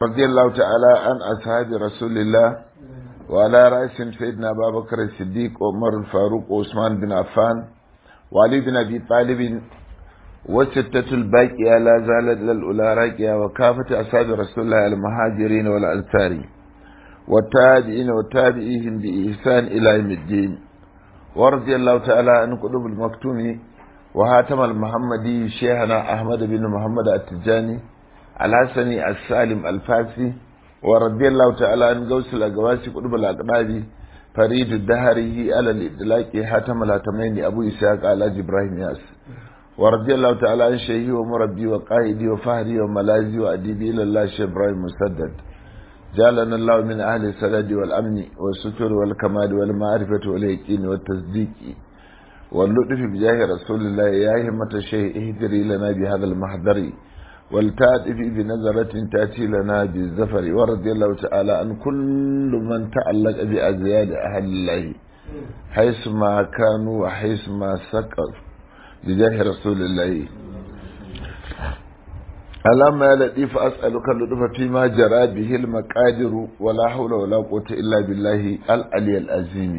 رضي الله تعالى عن أصحاب رسول الله وعلى رأسهم سيدنا أبا بكر الصديق عمر الفاروق وعثمان بن عفان وعلي بن أبي طالب والستة الباقية لا زالت للأولى راكية وكافة أصحاب رسول الله المهاجرين والأنصار والتابعين والتابعيهم بإحسان إلى يوم الدين ورضي الله تعالى عن قلوب المكتوم وهاتم المحمدي شيخنا أحمد بن محمد التجاني الحسني السالم الفاسي ورضي الله تعالى عن غوث الأقواس قلوب الأقراب فريد الدهره على الإدلاك هاتم الهاتمين أبو إسحاق على إبراهيم ياس ورضي الله تعالى عن شيخي ومربي وقائدي وفهري وملازي وأديبي إلى الله شيخ إبراهيم مسدد جعلنا الله من أهل السداد والأمن والستر والكمال والمعرفة واليقين والتصديق واللطف بجاه رسول الله يا همة الشيخ اهدري لنا بهذا المحضر والتأتي بنظرة تأتي لنا بالزفر ورضي الله تعالى عن كل من تعلق بأزياد أهل الله حيث ما كانوا وحيث ما سكر بجاه رسول الله اللهم يا لطيف أسألك اللطف فيما جرى به المقادر ولا حول ولا قوة إلا بالله العلي العظيم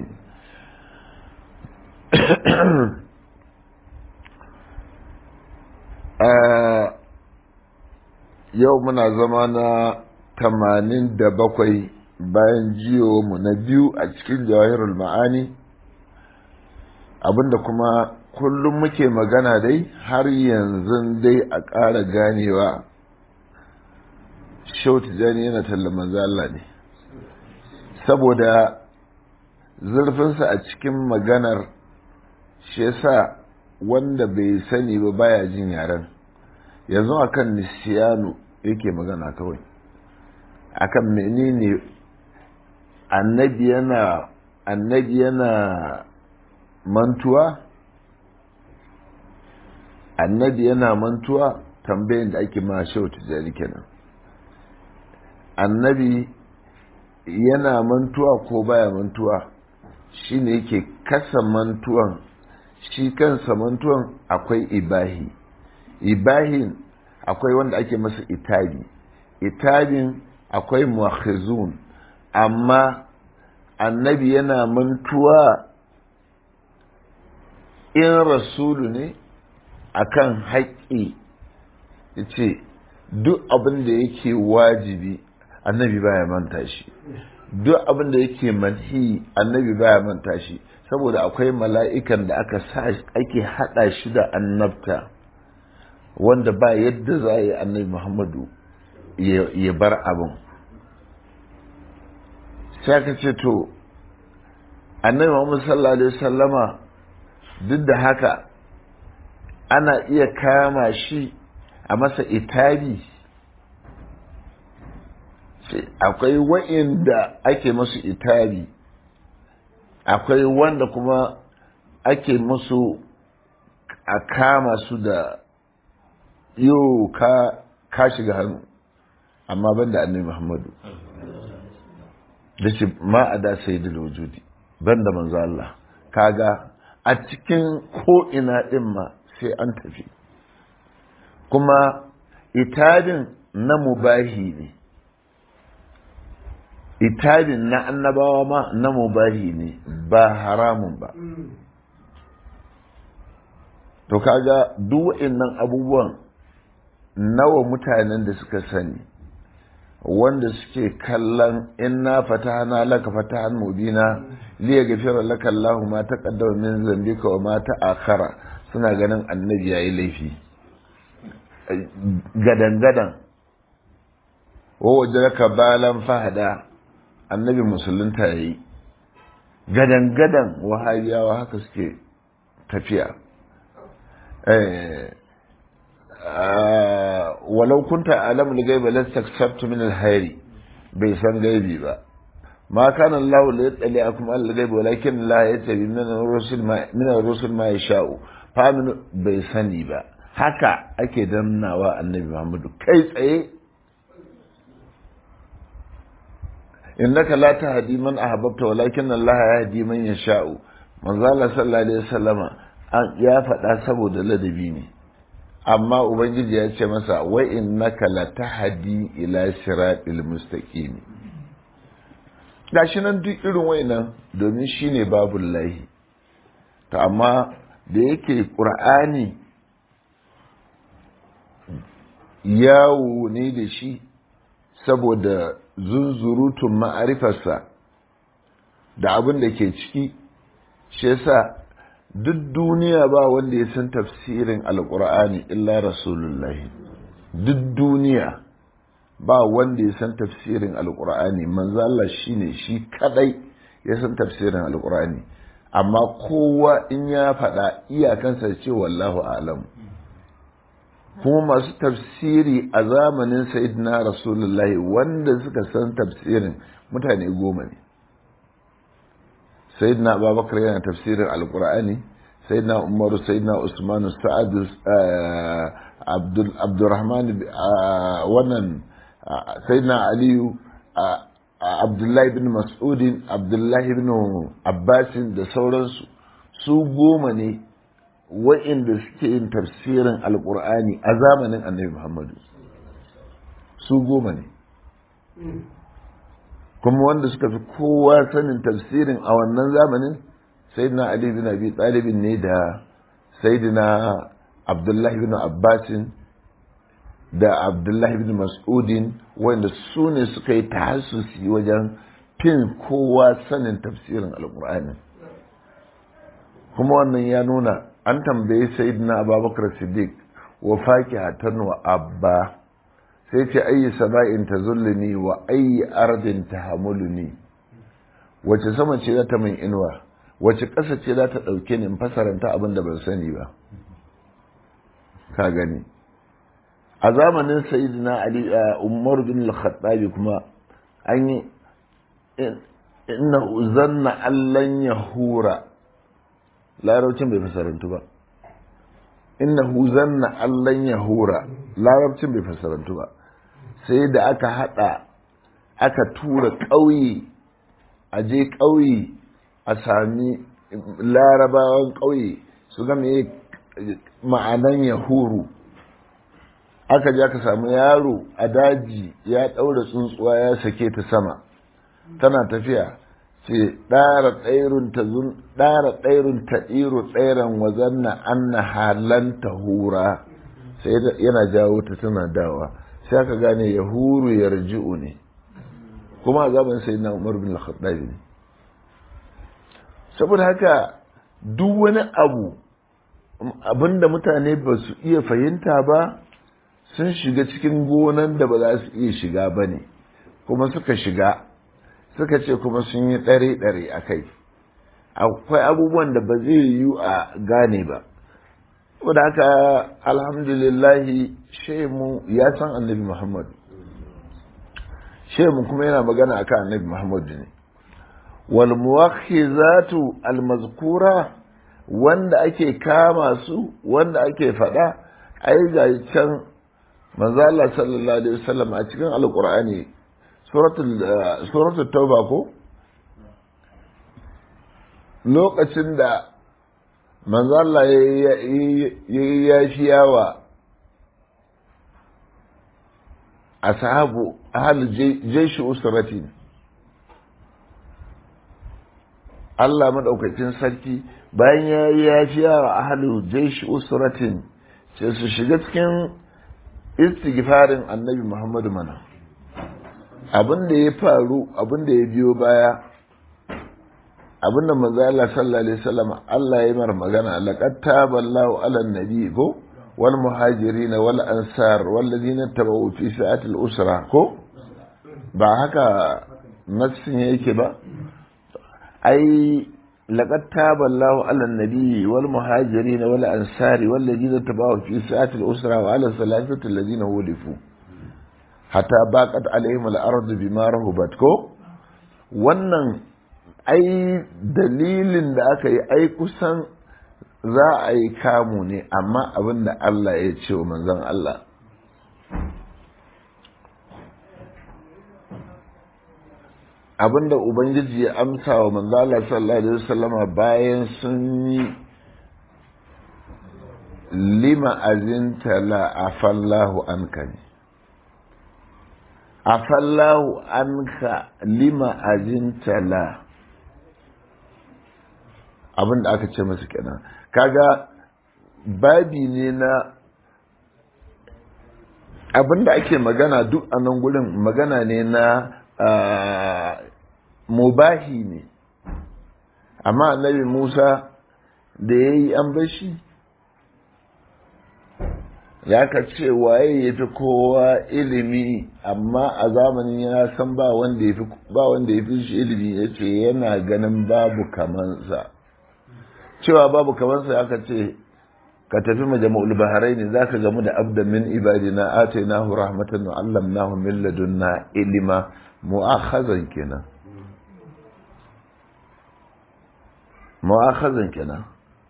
yau muna zama na tamanin da bakwai bayan jiyo mu na biyu a cikin jawahirul ma'ani abinda kuma kullum muke magana dai har yanzu dai a ƙara ganewa shau tijani yana tallaman Allah ne saboda zurfinsa a cikin maganar shi yasa wanda bai sani ba baya jin yaren yanzu akan nisiyanu yake magana kawai akan menene annabi yana annabi yana mantuwa annabi yana mantuwa tambayin da ake ma shau tijari kenan annabi yana mantuwa ko baya mantuwa shine yake kasa mantuwan shi kansa mantuwan akwai ibahi ibahin akwai wanda ake masa itabi itabin akwai muakhizun amma annabi yana mantuwa in rasulu ne akan haƙƙi ce duk abin da yake wajibi annabi baya manta shi duk abin da yake manhi annabi baya manta shi saboda akwai mala'ikan da aka sa ake hada shi da annabta wanda ba yadda za a yi annabi muhammadu ya bar abin sai ka ce to annabi muhammadu sallallahu alaihi wasallama duk da haka ana iya kama shi a masa itabi akwai wa'inda ake masu itabi akwai wanda kuma ake musu a kama su da yau ka ka shiga hannu amma ban da annabi muhammadu da ce ma a da sai da wujudi ban da manzo Allah kaga a cikin ko'ina ɗin ma sai an tafi kuma itabin na mubahi ne itabin na annabawa ma na mubahi ne ba haramun ba to kaga duk waɗannan abubuwan nawa mutanen da suka sani wanda suke kallon inna fatahana laka fatahan mubina li yaghfira laka Allahu ma taqaddama min zambika wa ma ta'akhara suna ganin annabi yayi laifi gadan gadan wa wajraka balan fahada annabi musulunta yayi gadan gadan wahabiyawa haka suke tafiya walau kunta alamul gaiba lastaksabtu min alhayri bai san gaibi ba ma kana Allah la yatsali akum al gaibi walakin Allah yatabi min ar-rusul ma min ar-rusul ma yasha'u fa bai sani ba haka ake dannawa annabi Muhammadu kai tsaye innaka la tahdi man ahbabta walakin Allah yahdi man yasha'u manzo Allah sallallahu alaihi wasallama ya faɗa saboda ladabi ne amma ubangiji ya ce masa wa innaka latahdi ila siratil mustaqim gashi nan duk irin wayannan domin shine babul lahi to amma da yake qur'ani yawo ne da shi saboda zunzurutun ma'arifarsa da abin da ke ciki shi yasa duk duniya ba wanda ya san tafsirin alkur'ani illa rasulullahi duk duniya ba wanda ya san tafsirin alkur'ani manzo Allah shine shi kadai ya san tafsirin alkur'ani amma kowa in ya faɗa iyakansa ce wallahu alam kuma masu tafsiri a zamanin sayyidina rasulullahi wanda suka san tafsirin mutane goma ne sayyidina abubakar yana tafsirin alkur'ani sayyidina umaru sayyidina usmanu sa'ad abdul abdurrahman wannan sayyidina aliyu abdullahi bin mas'udin abdullahi bin abbasin da sauransu su goma ne wa'inda suke yin tafsirin alkur'ani a zamanin annabi muhammadu su goma ne kuma wanda suka fi kowa sanin tafsirin a wannan zamanin sayyidina ali bin abi talibin ne da sayyidina abdullahi bin abbasin da abdullahi bin mas'udin wanda su ne suka yi tahassusi wajen fin kowa sanin tafsirin alkur'ani kuma wannan ya nuna an tambayi sayyidina abubakar siddiq wa fakihatan wa abba sai ce ayi sama'in ta zulluni wa ayi ardin ta hamuluni wace sama ce za ta min inuwa wace ƙasa ce za ta ɗauke ni in fasaranta abin da ban sani ba ka gani a zamanin sayyidina ali umar bin al-khattabi kuma an yi inna zanna allan yahura larabcin bai fasarantu ba innahu zanna allan yahura larabcin bai fasarantu ba sai da aka hada aka tura ƙauye a je ƙauye a sami larabawan ƙauye su ga me ma'anan yahuru aka je aka samu yaro a daji ya ɗaura tsuntsuwa ya sake ta sama tana tafiya ce ɗara tsairun ta zun ɗara tsairun ta ɗiro tsairan wazanna anna halanta hura sai yana jawo ta tana dawa sai aka gane ya huru ya raji'u ne kuma a zaman sai na umar bin al-khattabi ne saboda haka duk wani abu abinda mutane ba su iya fahimta ba sun shiga cikin gonan da ba za su iya shiga ba ne kuma suka shiga suka ce kuma sun yi ɗare-ɗare a kai akwai abubuwan da ba zai yiwu a gane ba da haka alhamdulillahi shemu ya san annabi muhammad shemu kuma yana magana akan annabi muhammad ne wal muwakhizatu al mazkura wanda ake kama su wanda ake faɗa ai ga can manzo Allah sallallahu alaihi wasallam a cikin alqur'ani suratul suratul tauba ko lokacin da manzo Allah ya yi yafiyawa ashabu ahal jaishi usrati Allah madaukakin sarki bayan ya yi yafiyawa ahal jaishi usratin sai su shiga cikin istighfarin annabi Muhammadu mana abin da ya faru abin da ya biyo baya abin da manzo Allah sallallahu alaihi wasallam Allah ya mar magana laqad taballahu ala nabi ko wal muhajirin wal ansar wal ladina tabawu fi sa'ati al usra ko ba haka nassin yake ba ai laqad taballahu ala nabi wal muhajirin wal ansar wal ladina tabawu fi sa'ati al usra wa ala salatati alladhina wulifu hatta baqat alaihim al ardu bima rahubat ko wannan ai dalilin da aka yi ai kusan za a yi kamu ne amma abin da Allah ya ce wa manzon Allah abin da Ubangiji ya amsa wa manzon Allah sallallahu alaihi wasallama bayan sun yi lima azinta la afallahu anka ne afallahu anka lima azinta la abin da aka ce masa kenan kaga babi ne na abin da ake magana duk a nan gurin magana ne na mubahi ne amma annabi musa da ya yi an bashi ya ka ce waye ya fi kowa ilimi amma a zamanin ya san ba wanda ya fi shi ilimi ya ce yana ganin babu kamansa cewa babu kamansa aka ce ka tafi majama'ul baharai ne zaka gamu da abda min ibadina atainahu rahmatan wa allamnahu min ladunna ilima mu'akhazan kenan mu'akhazan kenan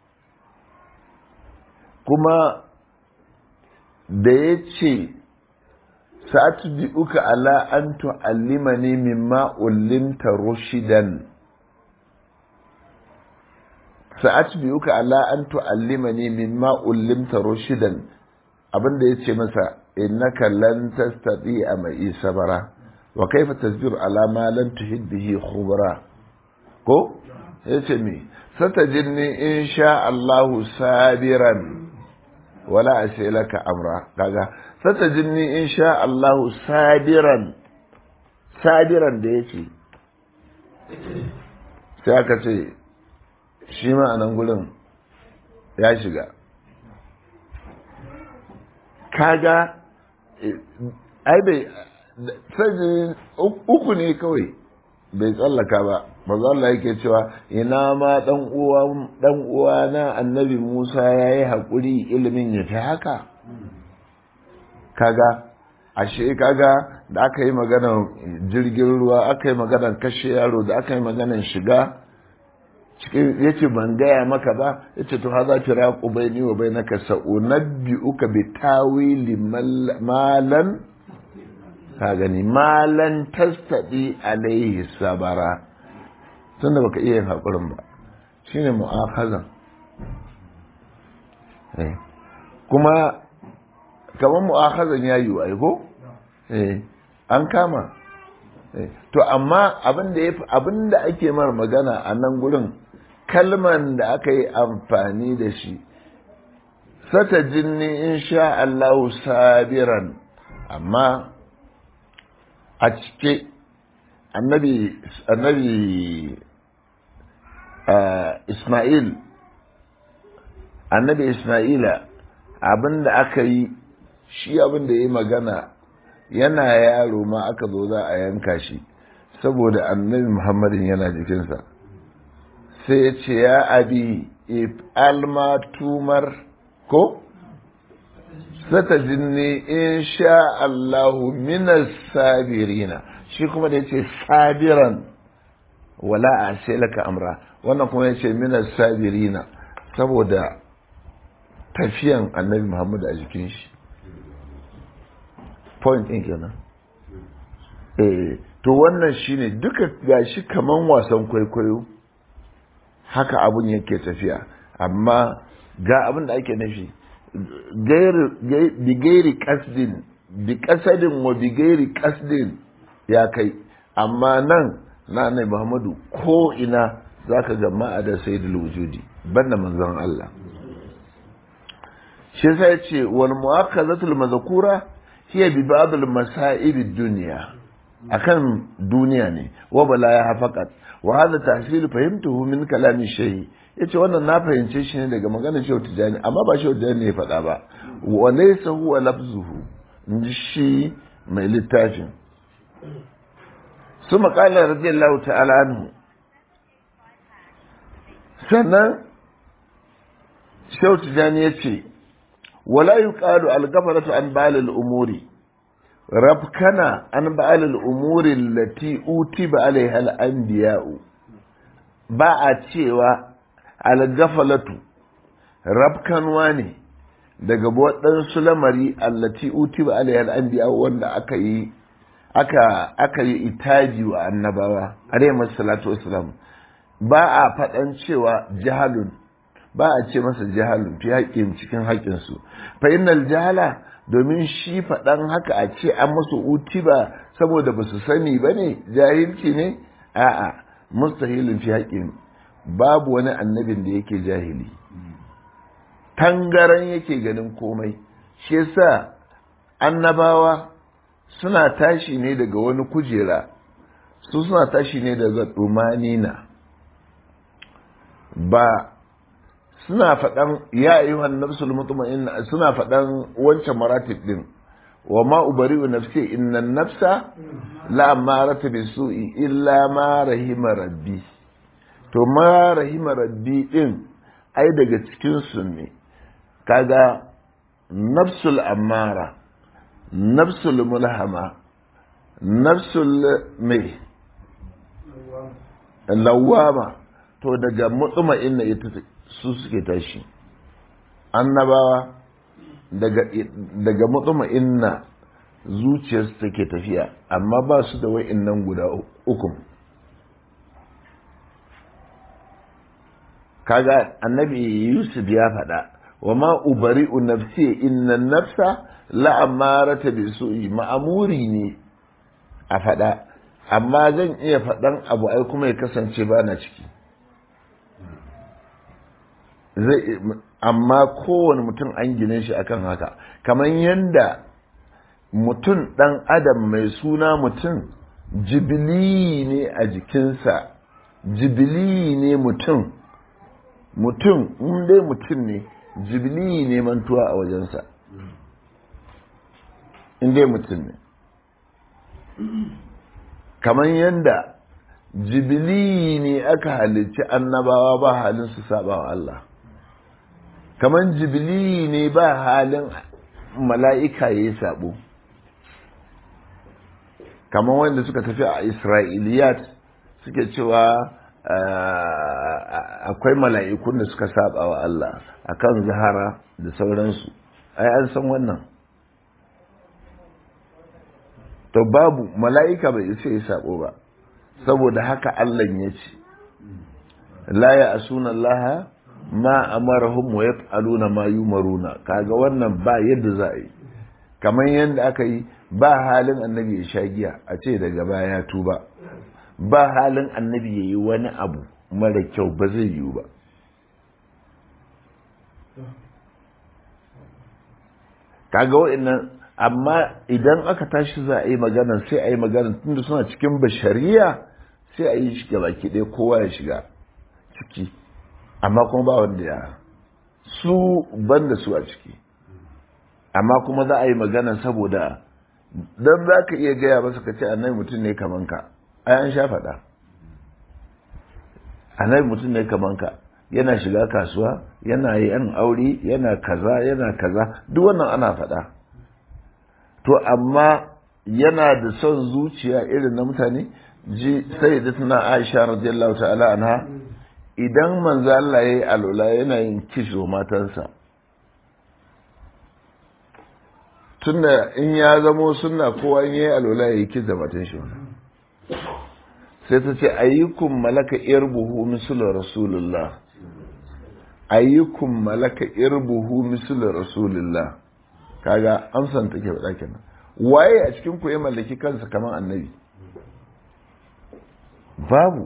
kuma da ya ce sa'atbi'uka ala an tu'allimani mimma ullimta rushidan sa'atbi'uka ala an tu'allimani mimma ullimta rushidan abinda yace masa innaka lan tastati'a mai sabara wa kaifa tasbiru ala ma lan tuhid bihi khubra ko yace me satajinni insha Allah sabiran wala asilaka amra kaga satajinni insha Allah sabiran sabiran da yake sai aka ce shi ma a nan gudun ya shiga kaga ai bai sajin uku ne kawai bai tsallaka ba maza Allah yake cewa ina ma dan uwa dan uwa na annabi Musa yayi hakuri ilimin ya fi haka kaga ashe kaga da aka yi maganar jirgin ruwa aka yi maganar kashe yaro da aka yi maganar shiga cikin yace ban gaya maka ba yace to haza firaqu baini wa bainaka sa'unabbi'uka bi tawili malan ka gani malan tastadi alaihi sabara tunda baka iya yin hakurin ba shine mu'akhazan eh kuma kamar mu'akhazan ya yi ai ko eh an kama to amma abin da yafi abin da ake mar magana a nan gurin kalman da aka yi amfani da shi sata jinni insha Allahu sabiran amma a cike annabi annabi Ismail annabi Ismaila abin da aka yi shi abin da ya yi magana yana yaro ma aka zo za a yanka shi saboda annabi Muhammadin yana jikinsa sai ya ce ya abi if alma tumar ko sata jinni in sha Allahu minas sabirina shi kuma da ya ce sabiran wala a laka amra wannan kuma ya ce minas sabirina saboda tafiyan annabi Muhammad a jikin shi point ɗin kenan eh to wannan shine duka gashi kaman wasan kwaikwayo haka abun yake tafiya amma ga abin da ake nufi bi gairi kasdin bi kasadin wa bi gairi kasdin ya kai amma nan na nai muhammadu ko ina za ka ga ma'adar sayyidul wujudi banda manzon Allah shi sai ce wal mu'akkazatul mazkura hiya bi ba'd al masa'ib ad-dunya akan duniya ne wa bala ya faqat wa hadha tahsil fahimtuhu min kalami shay yace wannan na fahimce shi ne daga maganar Shehu Tijani amma ba Shehu Tijani ne ya faɗa ba wa laysa huwa lafzuhu inji shi mai littafin ثم قال رضي الله تعالى عنه sannan Shehu Tijani ya ce wala yuqalu al-ghafaratu an ba'al umuri rabkana an ba'al al-umuri allati utiba alaiha al-anbiya'u ba a cewa al-ghafalatu rabkanwa ne daga waɗansu lamari allati utiba alaiha al-anbiya'u wanda aka yi aka aka yi itaji wa annabawa alaihi salatu wassalam ba a faɗan cewa jahalun ba a ce masa jahalun fi haƙƙin cikin haƙƙinsu fa innal jahala domin shi faɗan haka a ce an musu uti ba saboda ba su sani ba ne jahilci ne a'a mustahilin fi haƙƙin babu wani annabin da yake jahili tangaran yake ganin komai shi yasa annabawa suna tashi ne daga wani kujera su suna tashi ne daga ɗumanina ba suna faɗan ya ayyuhan nafsul mutma'inna suna faɗan wancan maratib din wa ma ubari'u nafsi inna nafsa la amaratu bisu'i illa ma rahima rabbi to ma rahima rabbi din ai daga cikin su ne kaga nafsul amara nafsul mulhama nafsul mai lawama to daga mutma'inna ita su suke tashi annabawa daga daga mutma'inna zuciyarsu take tafiya amma ba su da wa'innan guda uku kaga annabi yusuf ya faɗa wa ma ubari'u nafsi inna nafsa la'amarata bi su'i ma'amuri ne a faɗa amma zan iya faɗan abu ai kuma ya kasance ba na ciki zai amma kowane mutum an gine shi akan haka kamar yadda mutum ɗan adam mai suna mutum jibili ne a jikinsa jibili ne mutum mutum in dai mutum ne jibili ne mantuwa a wajensa in dai mutum ne kamar yadda jibili ne aka halicci annabawa ba halin su saba wa Allah kamar jibili ne ba halin mala'ika ya yi sabo kamar wanda suka tafi a isra'iliyat suke cewa akwai mala'ikun da suka saba wa Allah akan zahara da sauransu ai an san wannan to babu mala'ika bai isa ya sabo ba saboda haka Allah ya ce la ya asuna Allah ma amarahum wa yaf'aluna ma yumaruna kaga wannan ba yadda za a yi kamar yadda aka yi ba halin annabi ya sha giya a ce daga baya ya tuba ba halin annabi ya yi wani abu mara kyau ba zai yiwu ba kaga wa'annan amma idan aka tashi za a yi magana sai a yi magana tunda suna cikin bashariya sai a yi shi baki ɗaya kowa ya shiga ciki amma kuma ba wanda ya su ban da su a ciki amma kuma za a yi magana saboda don za ka iya gaya masa ka ce annabi mutum ne kaman ka ai an sha faɗa annabi mutum ne kaman ka yana shiga kasuwa yana yan aure yana kaza yana kaza duk wannan ana faɗa to amma yana da son zuciya irin na mutane ji sai da tuna aisha radiyallahu ta'ala anha idan manzo Allah yayi alula yana yin kisho matansa tunda in ya zamo sunna kowa in yayi alula yayi kiss da matan shi sai ta ce ayyukum malaka irbuhu mislu rasulullah ayyukum malaka irbuhu mislu rasulullah kaga amsan take faɗa kenan waye a cikin ku ya mallaki kansa kamar annabi babu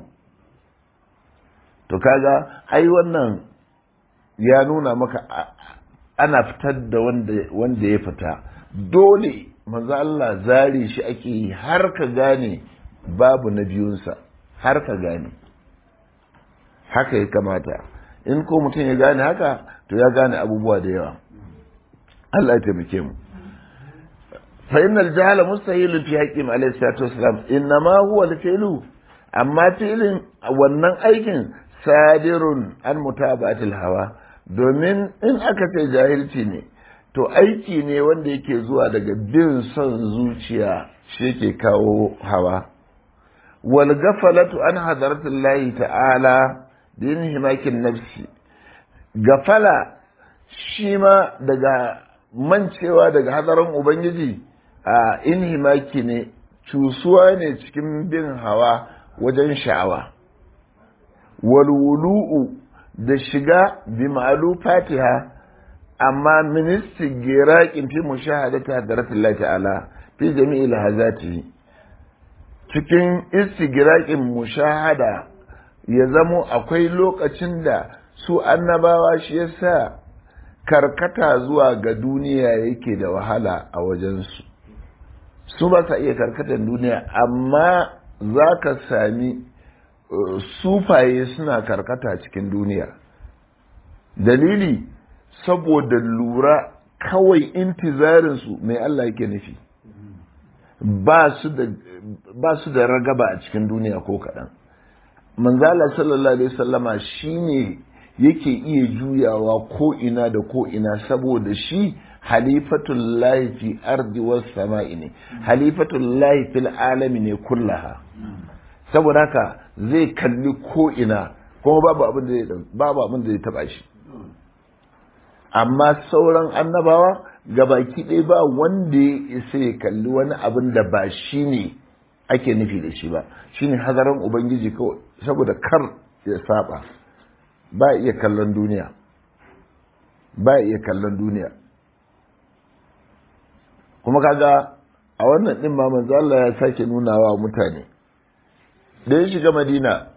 to kaga ai wannan ya nuna maka ana fitar da wanda wanda ya fita dole manzo Allah zare shi ake yi har ka gane babu na biyunsa har ka gane haka ya kamata in ko mutum ya gane haka to ya gane abubuwa da yawa Allah ya taimake mu fa innal jahala mustahilun fi haqqin alayhi salatu wassalam innama huwa al-fi'lu amma filin wannan aikin sadirun an mutabatil hawa domin in aka ce jahilci ne to aiki ne wanda yake zuwa daga bin son zuciya shi yake kawo hawa wal gafalatu an hadaratullahi ta'ala bin himakin nafsi gafala shi ma daga mancewa daga hadarin ubangiji a inhimaki ne cusuwa ne cikin bin hawa wajen sha'awa walwulu'u da shiga bi ma'alu fatiha amma ministi giraƙin fi mushahadata hadratullahi ta'ala fi jami'il hazati cikin istigiraƙin mushahada ya zamo akwai lokacin da su annabawa shi yasa karkata zuwa ga duniya yake da wahala a wajensu su ba sa iya karkatar duniya amma za ka sami sufaye suna karkata cikin duniya dalili saboda lura kawai intizarinsu mai Allah yake nufi ba su da ragaba a cikin duniya ko kaɗan manzala sallallahu alaihi wasallama shine yake iya juyawa ko ina da ko ina saboda shi halifatul lahi fi ardi was sama'i ne halifatul lahi fil alami ne kullaha saboda haka zai kalli ko ina kuma babu abin da zai babu abin da zai taba shi amma sauran annabawa gabaki ɗaya ba wanda ya isa ya kalli wani abin da ba shi ne ake nufi da shi ba shine hadarin ubangiji kawai saboda kar ya saba ba iya kallon duniya ba iya kallon duniya kuma kaga a wannan din ma manzo Allah ya sake nuna wa mutane da ya shiga Madina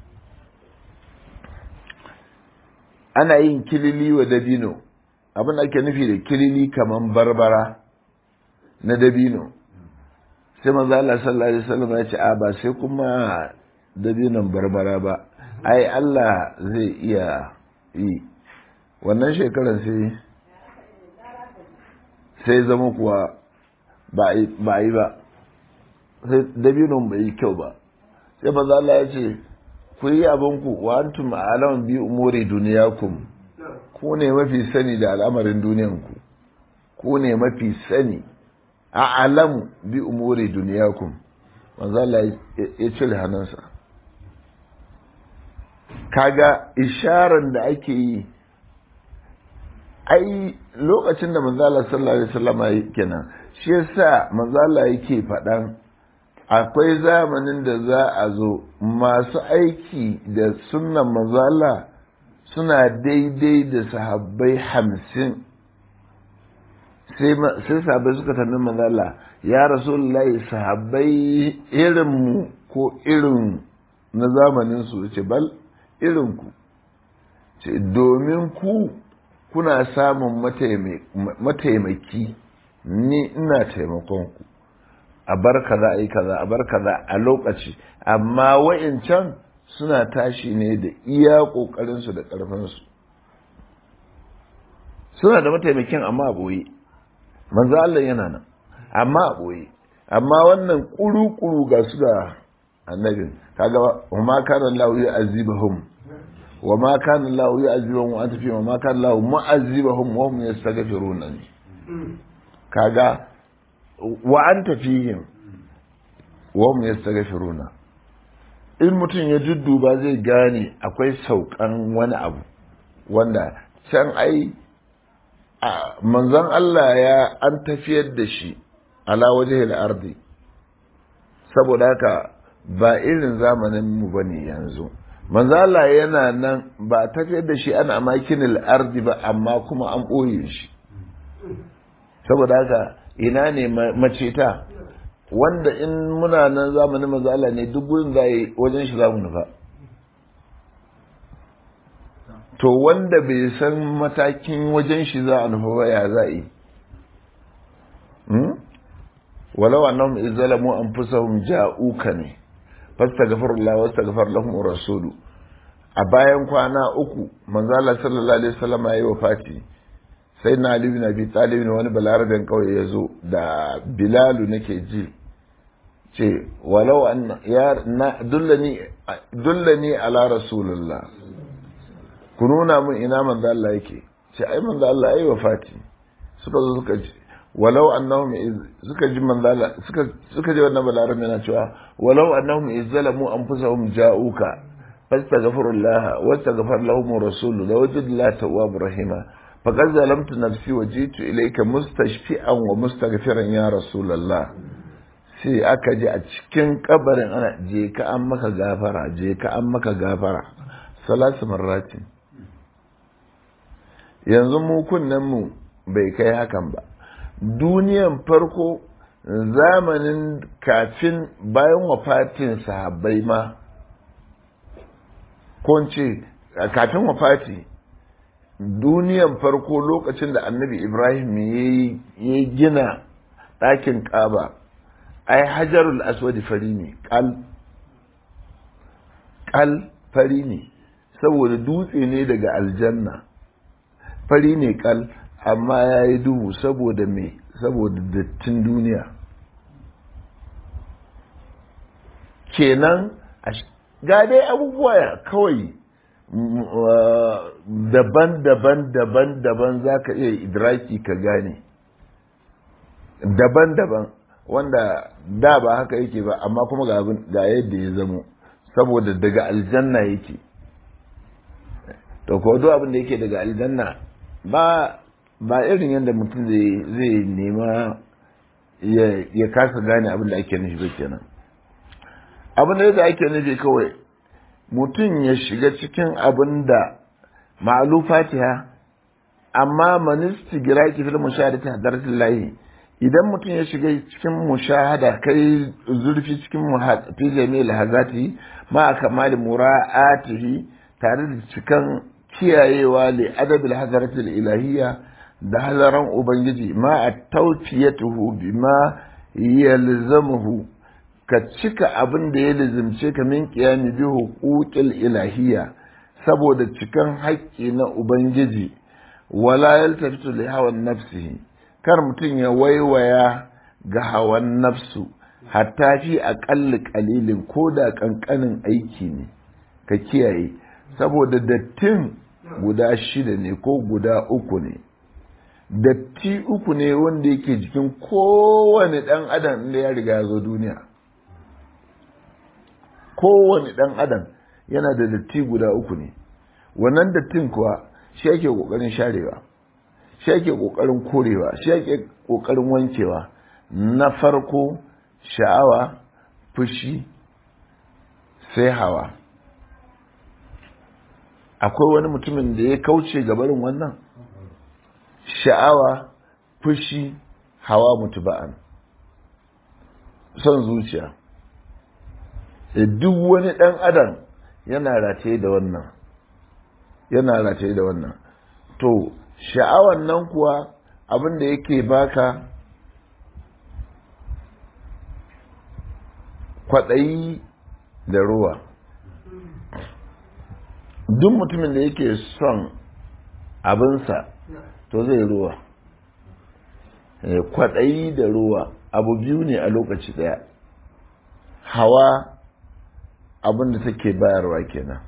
ana yin kilili wa dabino abin da ake nufi da kilili kaman barbara na dabino sai manzo Allah sallallahu alaihi wasallam ya ce a ba sai kuma dabinon barbara ba ai Allah zai iya yi wannan shekarar sai sai zama kuwa ba yi ba sai dabinon bai yi kyau ba sai manzo Allah ya ce ku yi abinku wa antum a'lamu bi umuri duniyakum ku ne mafi sani da al'amarin duniyanku ku ne mafi sani a alamu bi umuri duniyakum manzo Allah ya cire hannunsa kaga isharar da ake yi ai lokacin da manzo Allah sallallahu alaihi wasallam kenan shi yasa manzo Allah yake faɗan akwai zamanin da za a zo masu aiki da sunnan manzo Allah suna daidai da sahabbai hamsin sai sahabbai suka tambayi manzo Allah ya rasulullahi sahabbai irin mu ko irin na zamanin su ce bal irin ku ce domin ku kuna samun mataimaki ni ina taimakon ku a bar kaza a yi kaza a bar kaza a lokaci amma wa'incan suna tashi ne da iya ƙoƙarinsu da ƙarfinsu suna da mataimakin amma a ɓoye manzo Allah yana nan amma a ɓoye amma wannan ƙuru-ƙuru ga su da annabin kaga wa ma kana Allah ya azibahum wa ma kana Allah ya azibahum wa anta fi wa ma kana Allah mu'azzibahum wa hum yastaghfiruna kaga wa anta fihim wa hum yastaghfiruna in mutum ya dudduba zai gane akwai saukan wani abu wanda can ai manzon Allah ya an tafiyar da shi ala waje ardi saboda haka ba irin zamanin mu bane yanzu manzo Allah yana nan ba tafiyar da shi ana makinil ardi ba amma kuma an ɓoye shi saboda haka ina ne maceta wanda in muna nan zamanin manzo Allah ne duk gurin da wajen shi zamu nufa to wanda bai san matakin wajen shi za a nufa ba ya za yi walau annahum izzalamu anfusahum ja'uka ne fastaghfirullah wastaghfar lahum rasulu a bayan kwana uku manzo Allah sallallahu alaihi wasallam yayi wafati sai na Ali bin Abi Talib ne wani balarabin kauye ya zo da Bilalu nake ji ce walau an ya na dullani dullani ala rasulullah ku nuna min ina manzo Allah yake ce ai manzo Allah yayi wafati suka zo suka ji walau annahum suka ji manzo Allah suka suka ji wannan balarabin yana cewa walau annahum izzalamu anfusahum ja'uka fastaghfirullah wastaghfar lahum rasulu lawajid la tawwab rahima faqad zalamtu nafsi wa jitu ilayka mustashfi'an wa mustaghfiran ya rasulullah sai aka ji a cikin kabarin ana je ka an maka gafara je ka an maka gafara salatu marratin yanzu mu mu bai kai hakan ba duniyan farko zamanin kafin bayan wafatin sahabbai ma ko ce kafin wafati duniyan farko lokacin da annabi ibrahim ya gina ɗakin ƙaba ai hajarul aswadi fari ne ƙal ƙal fari ne saboda dutse ne daga aljanna fari ne ƙal amma ya yi duhu saboda me saboda dattin duniya kenan ga dai abubuwa kawai daban-daban daban-daban za ka iya idraki ka gane daban-daban wanda da ba haka yake ba amma kuma ga yadda ya zamo saboda daga aljanna yake to ko duk abin da yake daga aljanna ba ba irin yadda mutum zai nema ya kasa gane abin da ake nufi ba kenan abin da yadda ake nufi kawai mutum ya shiga cikin abin da ma'alu fatiha amma manisti gira ki fil mushahadati hadaratul lahi idan mutum ya shiga cikin mushahada kai zurfi cikin fi jami'il hazati ma kamali mura'atihi tare da cikan kiyayewa li adabil hadaratul ilahiyya da halaran ubangiji ma a tautiyatuhu bima yalzamuhu ka cika abin da ya lizimce ka min qiyami bi huquqil ilahiyya saboda cikan haƙƙi na ubangiji wala yaltafitu li hawan nafsihi kar mutum ya waiwaya ga hawan nafsu hatta fi aƙalli ƙalilin ko da ƙanƙanin aiki ne ka kiyaye saboda dattin guda shida ne ko guda uku ne datti uku ne wanda yake jikin kowane ɗan adam inda ya riga ya zo duniya kowane ɗan adam yana da datti guda uku ne wannan dattin kuwa shi ake ƙoƙarin sharewa shi ake ƙoƙarin korewa shi ake ƙoƙarin wankewa na farko sha'awa fushi sai hawa akwai wani mutumin da ya kauce gabarin wannan sha'awa fushi hawa mutuba'an son zuciya duk wani ɗan adam yana rataye da wannan yana rataye da wannan to sha'awan nan kuwa abin da yake baka kwaɗayi da ruwa duk mutumin da yake son abinsa to zai ruwa kwaɗayi da ruwa abu biyu ne a lokaci ɗaya hawa abin da take bayarwa kenan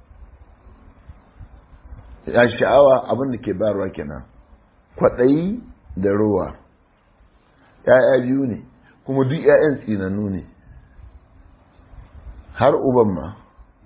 ya sha'awa abin da ke bayarwa kenan kwaɗayi da ruwa ‘ya'ya biyu ne kuma duk ‘ya'yan tsinannu ne har uban ma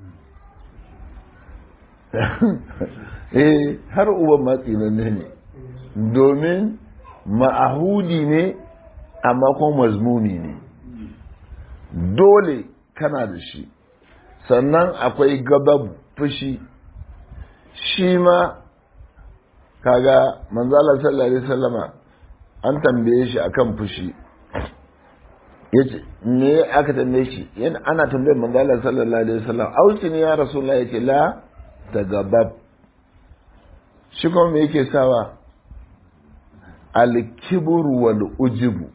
eh har uban ma tsinanne ne domin ma'ahudi ne amma kuma mazmumi ne dole kana da shi sannan akwai gabab fushi shi ma kaga manzala sallallahu alaihi wasallama an tambaye shi akan fushi yace me aka tambaye shi yana ana tambayar manzala sallallahu alaihi wasallam ausi ne ya rasulullah yace la tagabab shi kuma me yake sawa al-kibru wal ujubu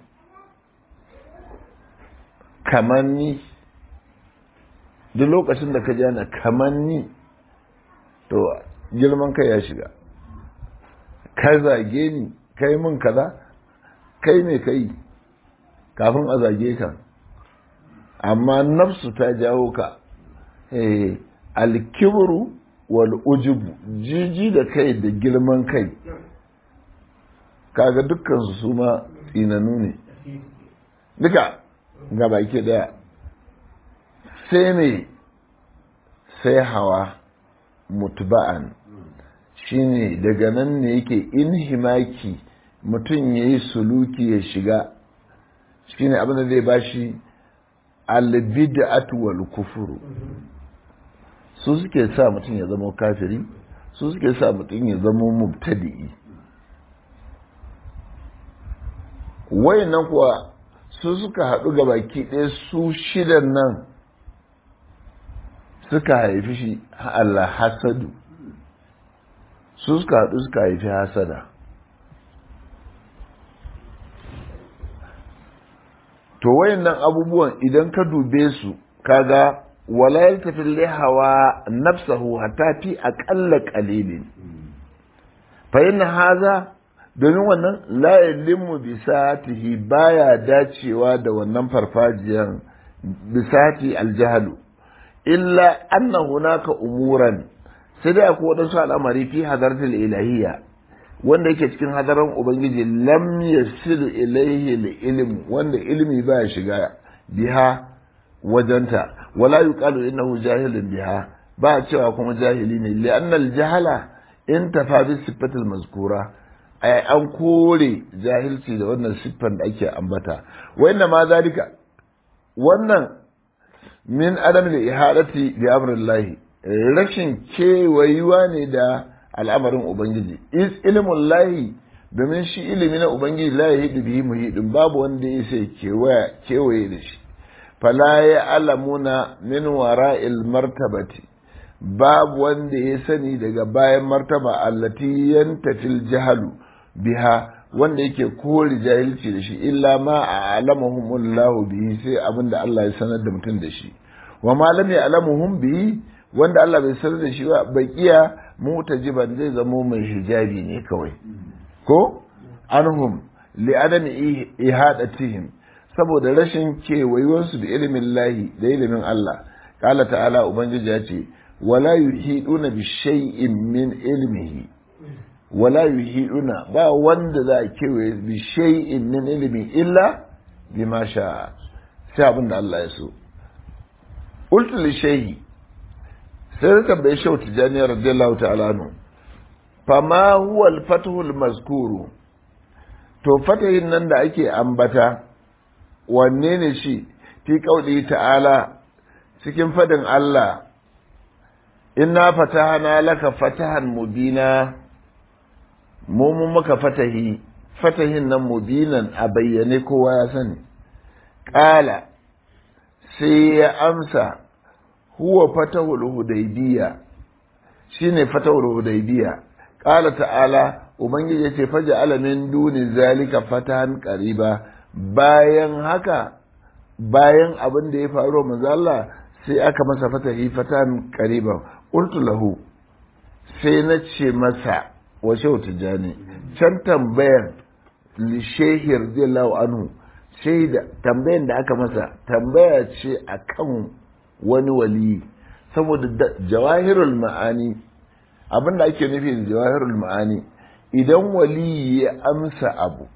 kamanni duk lokacin da ka ji ana kamanni to girman kai ya shiga ka zage ni kai mun kaza kai ne kai kafin a zage ka amma nafsu ta jawo ka alkibru wal ujubu jiji da kai da girman kai kaga dukkan su su ma tsinanu ne duka ga baki daya sai ne sai hawa mutba'an shine daga nan ne yake inhimaki mutum ya yi suluki ya shiga shine abin da zai bashi albid'atu wal kufuru su suke sa mutum ya zama kafiri su suke sa mutum ya zama mubtadi'i wayannan kuwa su suka haɗu ga baki ɗaya su shidan nan suka haifi shi Allah hasadu su suka haɗu suka haifi hasada to wayannan abubuwan idan ka dube su kaga wala yaltafi lihawa nafsahu hatta fi aqalla qalilin fa inna hadha domin wannan la yalimu bi satihi baya dacewa da wannan farfajiyan bi sati aljahlu illa anna hunaka umuran sai dai akwai wadansu al'amari fi hadartul ilahiyya wanda yake cikin hadaran ubangiji lam yasilu ilaihi ilm wanda ilmi baya shiga biha wajenta wala yuqalu innahu jahilun biha ba cewa kuma jahili ne li anna al jahala in tafa bi sifatil mazkura ay an kore jahilci da wannan siffan da ake ambata wa inna ma zalika wannan min adam da ihadati bi amrillahi rashin kewayuwa ne da al'amarin ubangiji is ilmun lahi domin shi ilimi na ubangiji la ya hidu bihi muhidin babu wanda ya sai kewaye da shi fala ya alamuna min wara'il martabati babu wanda ya sani daga bayan martaba allati yantafil jahalu biha wanda yake kore jahilci da shi illa ma a alamahumullahu bihi sai abinda Allah ya sanar da mutum da shi wa ma lam ya'lamuhum bihi wanda Allah bai sanar da shi ba baqiya mutajiban zai zamo mai hijabi ne kawai ko anhum li adami ihadatihim saboda rashin kewayuwarsu da ilimin lahi da ilimin Allah kala ta'ala ubangiji ya ce wala yuhiduna bi shay'in min ilmihi wala yuhiduna ba wanda za a kewaye bi shay'in min ilmi illa bima sha sai abin da Allah ya so qultu li shay'i sai da tambaye shau tijani radiyallahu ta'ala anhu fama huwa al-fathu al-mazkuru to fatahin nan da ake ambata wanne ne shi fi kauli ta'ala cikin fadin Allah inna fatahana laka fatahan mubina mu mun maka fatahi fatahin nan mubinan a bayyane kowa ya sani ƙala sai ya amsa huwa fatahul hudaybiya shine fatahul hudaybiya ƙala ta'ala ubangiji ya ce faja alamin duni zalika fatahan qariba bayan haka bayan abin da ya faru manzo Allah sai aka masa fatahi fatan qariban qultu lahu sai na ce masa wa shehu tijani can tambayan li shehi radiyallahu anhu sai da tambayan da aka masa tambaya ce akan wani wali saboda jawahirul ma'ani abin da ake nufi da jawahirul ma'ani idan wali ya amsa abu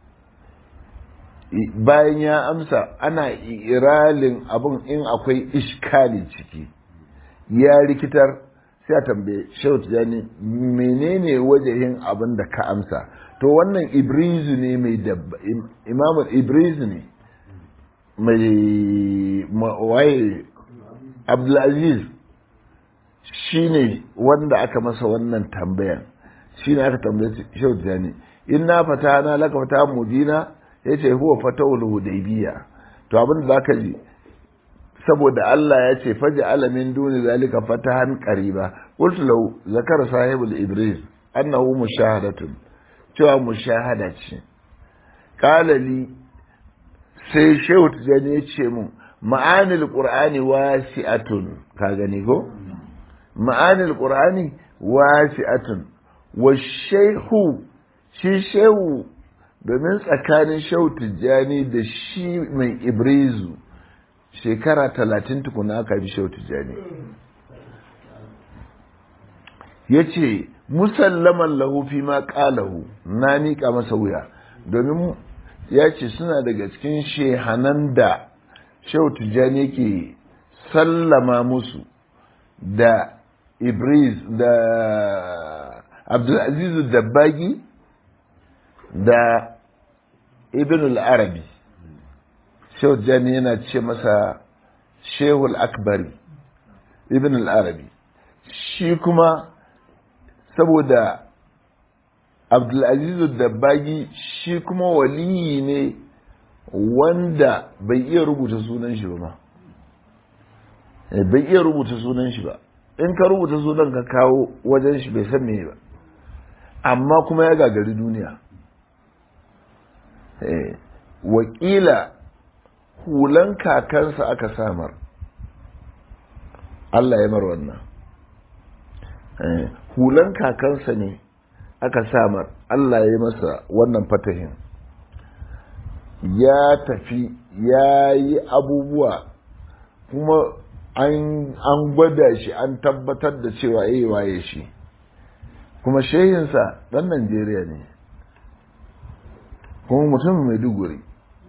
bayan ya amsa ana iralin abin in akwai iskali ciki ya rikitar sai a tambaye shehu tijani menene wajahin abin da ka amsa to wannan ibrizu ne mai dabba imamul ibrizu ne mai waye abdulaziz shi ne wanda aka masa wannan tambayan shi ne aka tambaye shehu tijani in na fata na laka fata mubina ya ce huwa fatawul hudaybiya to abin da zaka ji saboda Allah ya ce faji alamin duni zalika fatahan qariba qultu lahu zakara sahibul ibris annahu mushahadatun cewa mushahada ce qala li sai shehu tijani ya ce mun ma'anil qur'ani wasi'atun ka gani ko ma'anil qur'ani wasi'atun wa shehu shi shehu domin tsakanin shehu tijjani da shi mai ibrizu shekara talatin tukuna aka bi shehu tijjani ya ce musallaman lahu fi ma ƙalahu na miƙa masa wuya domin ya ce suna daga cikin shehanan da shehu tijjani yake sallama musu da ibriz da abdulazizu dabbagi da ibn al-arabi shehu jani yana ce masa shehul akbari ibn al-arabi shi kuma saboda abdulaziz dabbagi shi kuma waliyi ne wanda bai iya rubuta sunan shi ba ma bai iya rubuta sunan shi ba in ka rubuta sunan ka kawo wajen shi bai san me ba amma kuma ya gagari duniya wakila hulan kakansa aka samar Allah ya mar wannan hulan kakansa ne aka samar Allah ya masa wannan fatahin ya tafi ya yi abubuwa kuma an gwada shi an tabbatar da cewa yi waye shi kuma shehinsa ɗan Najeriya ne kuma mutum mai duguri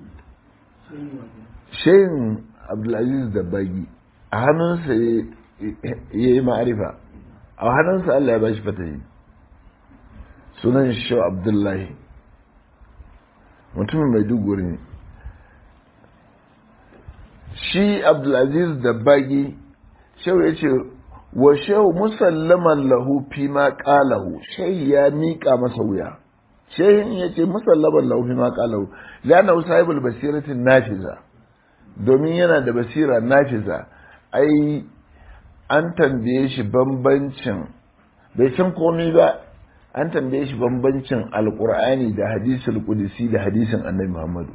shehin abdulaziz da bagi a hannunsa ya yi ma'arifa a hannunsa Allah ya ba shi fatahi sunan shi abdullahi mutumin mai duguri ne shi abdulaziz da bagi shau ya ce wa shau musallaman lahu fi ma qalahu shai ya miƙa masa wuya shehin ya ce musallaman lahu fi ma qalahu lana sahibul basiratin nafiza domin yana da basira nafiza ai an tambaye shi bambancin bai san komai ba an tambaye shi bambancin alkur'ani da hadisul qudsi da hadisin annabi muhammadu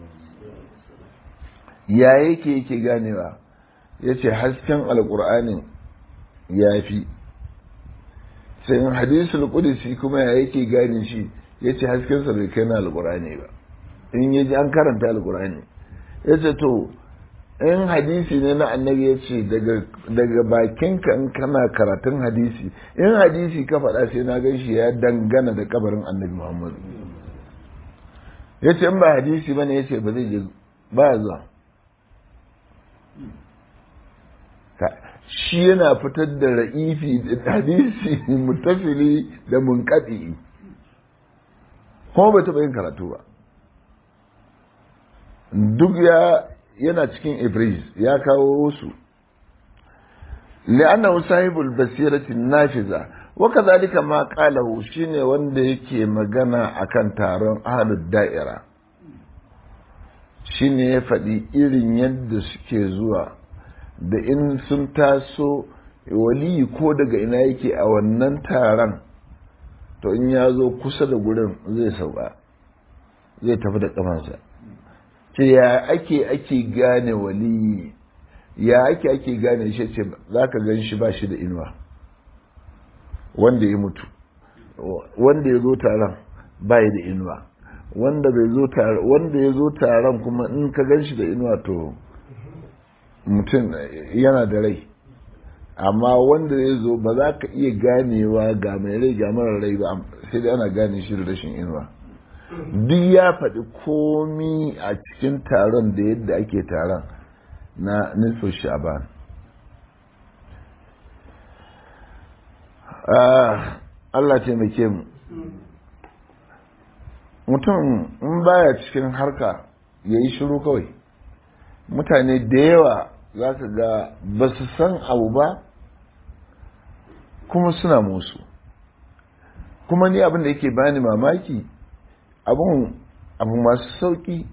ya yake yake ganewa ya ce hasken alkur'anin ya fi sai hadisul qudsi kuma ya yake gane shi ya ce haskensa bai kai na alkur'ani ba in ya ji an karanta alkur'ani ya ce to in hadisi ne na annabi ya ce daga bakinka in kana karatun hadisi in hadisi ka faɗa sai na gan shi ya dangana da kabarin annabi muhammadu ya ce in ba hadisi ba ne ya ce ba zai je ba zuwa shi yana fitar da ra'ifi da hadisi mutafili da munkaɗi kuma bai taɓa yin karatu ba duk ya yana cikin ibris ya kawo su li'annahu sahibul basirati nafiza wa kadhalika ma qalahu shine wanda yake magana akan taron ahlud da'ira shine ya faɗi irin yadda suke zuwa da in sun taso waliyi ko daga ina yake a wannan taron to in ya zo kusa da gurin zai sauka zai tafi da kamansa ce ya ake ake gane waliyi ya ake ake gane shi ce za ka gan shi ba shi da inuwa wanda ya mutu wanda ya zo taron ba da inuwa wanda bai zo taron wanda ya zo taron kuma in ka gan shi da inuwa to mutum yana da rai amma wanda ya zo ba za ka iya ganewa ga mai rai ga mara rai ba sai dai ana gane shi da rashin inuwa duk ya faɗi komi a cikin taron da yadda ake taron na nisfin sha'ban Allah taimake mu mutum in baya cikin harka ya yi shiru kawai mutane da yawa za ka ga ba su san abu ba kuma suna musu kuma ni abin da yake bani mamaki abun abu masu sauki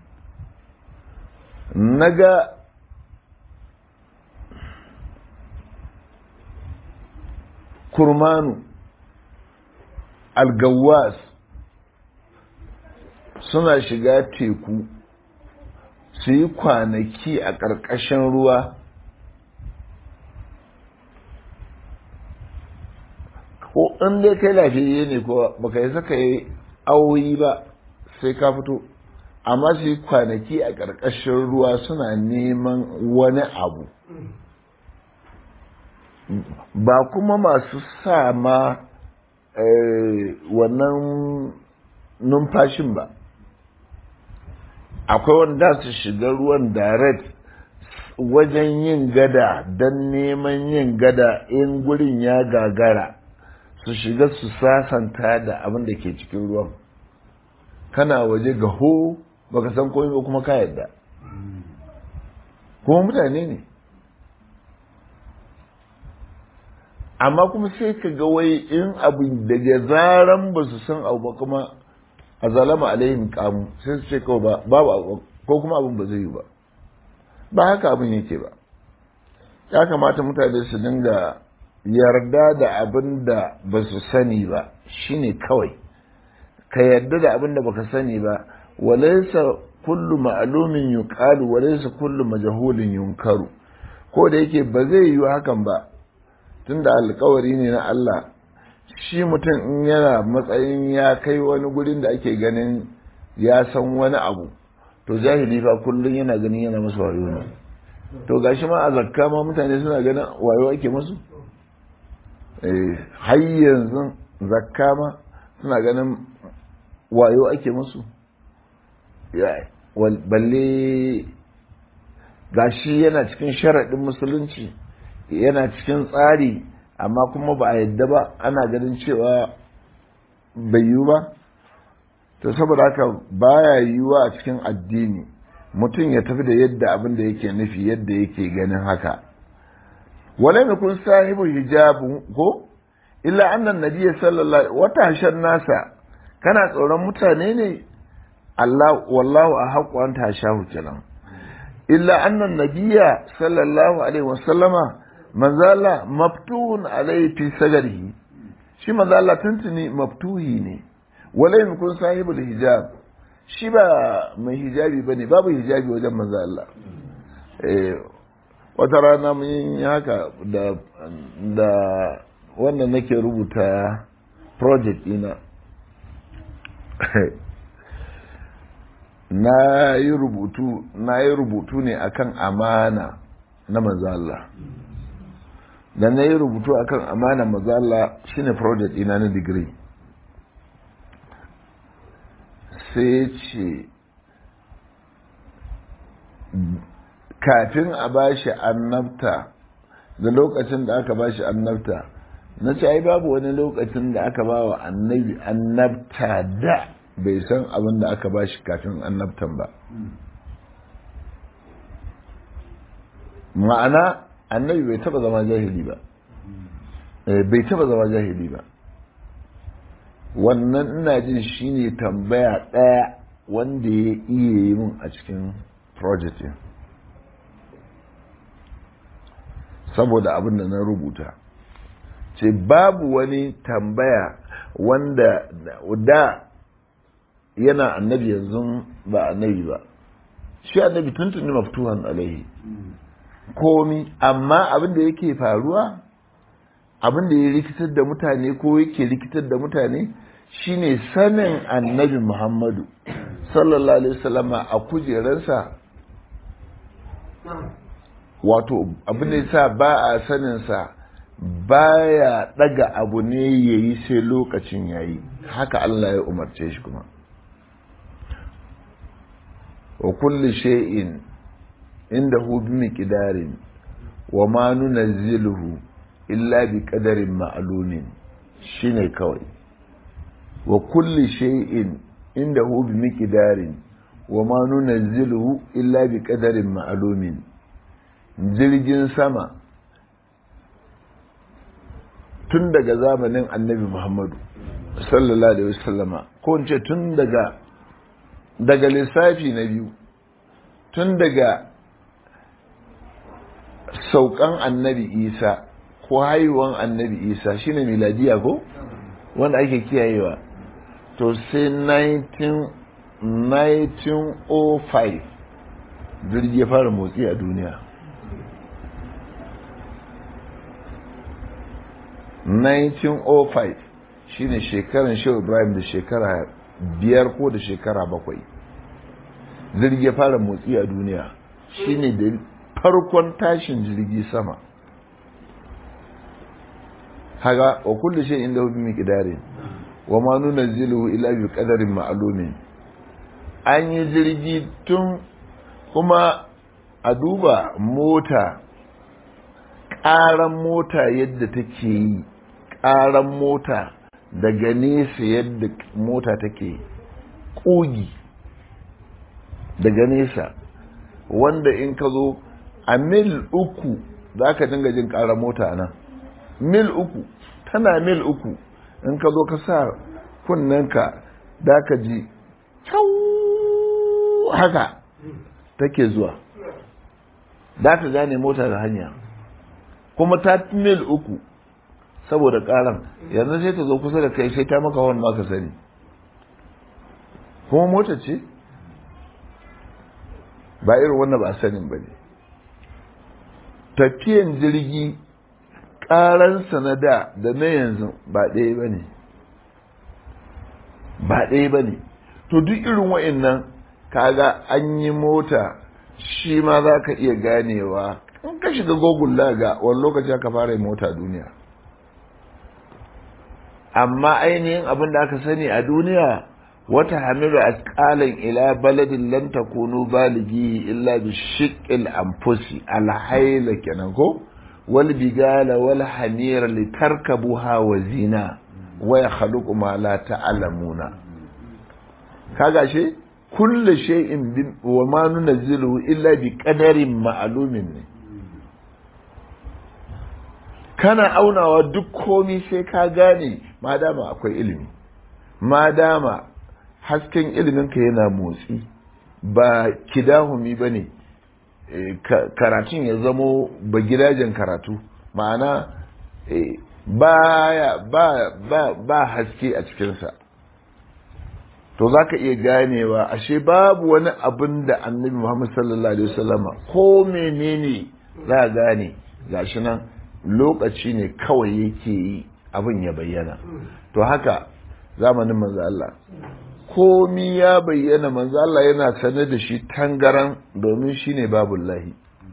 naga kurmanu algawas suna shiga teku su yi kwanaki a ƙarƙashin ruwa ko in dai kai lafiyayye ne ko baka yi saka yi awoyi ba sai ka fito amma su yi kwanaki a ƙarƙashin ruwa suna neman wani abu ba kuma masu sa ma wannan numfashin ba akwai wanda su shiga ruwan direct wajen yin gada don neman yin gada in gurin ya gagara su shiga su sasanta da abin da ke cikin ruwan kana waje ga ho baka san komai ba kuma ka yadda kuma mutane ne amma kuma sai ka ga wai in abu daga zaran ba su san abu ba kuma a zalama alaihim kamu sai su ce kawai ba babu ko kuma abin ba zai yi ba ba haka abin yake ba ya kamata mutane su dinga yarda da abin da ba su sani ba shine kawai ka yarda da abin da baka sani ba walaysa kullu ma'lumin yuqalu walaysa kullu majhulin yunkaru ko da yake ba zai yi hakan ba tunda alkawari ne na Allah shi mutum in yana matsayin ya kai wani gurin da ake ganin ya san wani abu to jahili fa kullum yana ganin yana masa wayo ne to gashi ma a zakka ma mutane suna ganin wayo ake musu eh har yanzu zakka ma suna ganin wayo ake musu balle gashi yana cikin sharaɗin musulunci yana cikin tsari amma kuma ba a yadda ba ana ganin cewa bai yiwu ba to saboda haka baya yiwuwa a cikin addini mutum ya tafi da yadda abin da yake nufi yadda yake ganin haka wala mai kun sahibu hijabu ko illa annan nabiyyi sallallahu wata hashar nasa kana tsoron mutane ne Allah wallahu a haƙu an tashahu kenan illa annan nabiyya sallallahu alaihi wasallama manzala maftuhun alaihi fi sagarihi shi manzala tuntuni maftuhi ne wala in kun sahibul hijab shi ba mai hijabi bane babu hijabi wajen manzo Allah eh wata rana mun yi haka da da wannan nake rubuta project ina na yi rubutu na yi rubutu ne akan amana na manzo Allah da na yi rubutu akan amana manzo Allah shine project ina na degree sai ce kafin a bashi annabta da lokacin da aka bashi annabta na ce ai babu wani lokacin da aka ba wa annabi annabta da bai san abin da aka bashi kafin annabtan ba ma'ana annabi bai taba zama jahili ba bai taba zama jahili ba wannan ina jin shine tambaya ɗaya wanda ya iya yi mun a cikin project saboda abin da na rubuta ce babu wani tambaya wanda da yana annabi yanzu ba annabi ba shi annabi tuntuni maftuhan alaihi komi amma abin da yake faruwa abin da ya rikitar da mutane ko yake rikitar da mutane shine sanin annabi muhammadu sallallahu alaihi wasallama a kujerarsa wato abin da yasa ba a saninsa baya daga abu ne yayi sai lokacin yayi haka Allah ya umarce shi kuma wa kulli shay'in indahu bi miqdarin wa ma nunazziluhu illa bi qadarin ma'lumin shine kawai wa kulli shay'in indahu bi miqdarin wa ma nunazziluhu illa bi qadarin ma'lumin jirgin sama tun daga zamanin annabi Muhammadu sallallahu alaihi wasallama ko in ce tun daga daga lissafi na biyu tun daga saukan annabi isa ko haihuwan annabi isa shine miladiya ko wanda ake kiyayewa to sai 1905 jirgi ya fara motsi a duniya 1905 shine shekaran shehu ibrahim da shekara biyar ko da shekara bakwai jirgi ya fara motsi a duniya shine da farkon tashin jirgi sama haga wa kullu shay inda hu bi miqdarin wa ma nunazzilu illa bi qadarin ma'lumin an yi jirgi tun kuma a duba mota ƙaran mota yadda take yi ƙaran mota daga nesa yadda mota take ƙugi daga nesa wanda in ka zo a mil uku za ka dinga jin ƙaran mota nan mil uku tana mil uku in ka zo ka sa kunnenka da ka ji haka take zuwa da ka gane mota da hanya kuma ta mil uku saboda karan yanzu sai ta zo kusa da kai sai ta maka wani maka sani kuma mota ce ba irin wannan ba sanin ba ne tafiyan jirgi karansa na da da na yanzu ba ɗaya ba ne ba ɗaya ba ne to duk irin wa'annan kaga an yi mota shi ma za ka iya ganewa in ka shiga google laga wani lokaci aka fara yi mota duniya amma ainihin abin da aka sani a duniya wata hamilu asqalan ila baladin lam takunu balighi illa bi shiqqil anfusi alhayla kenan ko wal bigala wal hamira litarkabuha wa zina wa yakhluqu ma la ta'lamuna kaga she kullu shay'in wa ma nunzilu illa bi qadarin ma'lumin ne kana aunawa duk komi sai ka gane ma dama akwai ilimi ma dama hasken iliminka yana motsi ba kidahumi ba ne karatun ya zamo ba gidajen karatu ma'ana ba, ba, ba haske a cikinsa to za ka iya ganewa ashe babu wani abin da annabi muhammad sallallahu alaihi wasallama ko menene za a gane gashi nan lokaci ne kawai yake yi abin ya bayyana to haka zamanin manzo Allah komi ya bayyana manzo Allah yana sanar da shi tangaran domin shine babullahi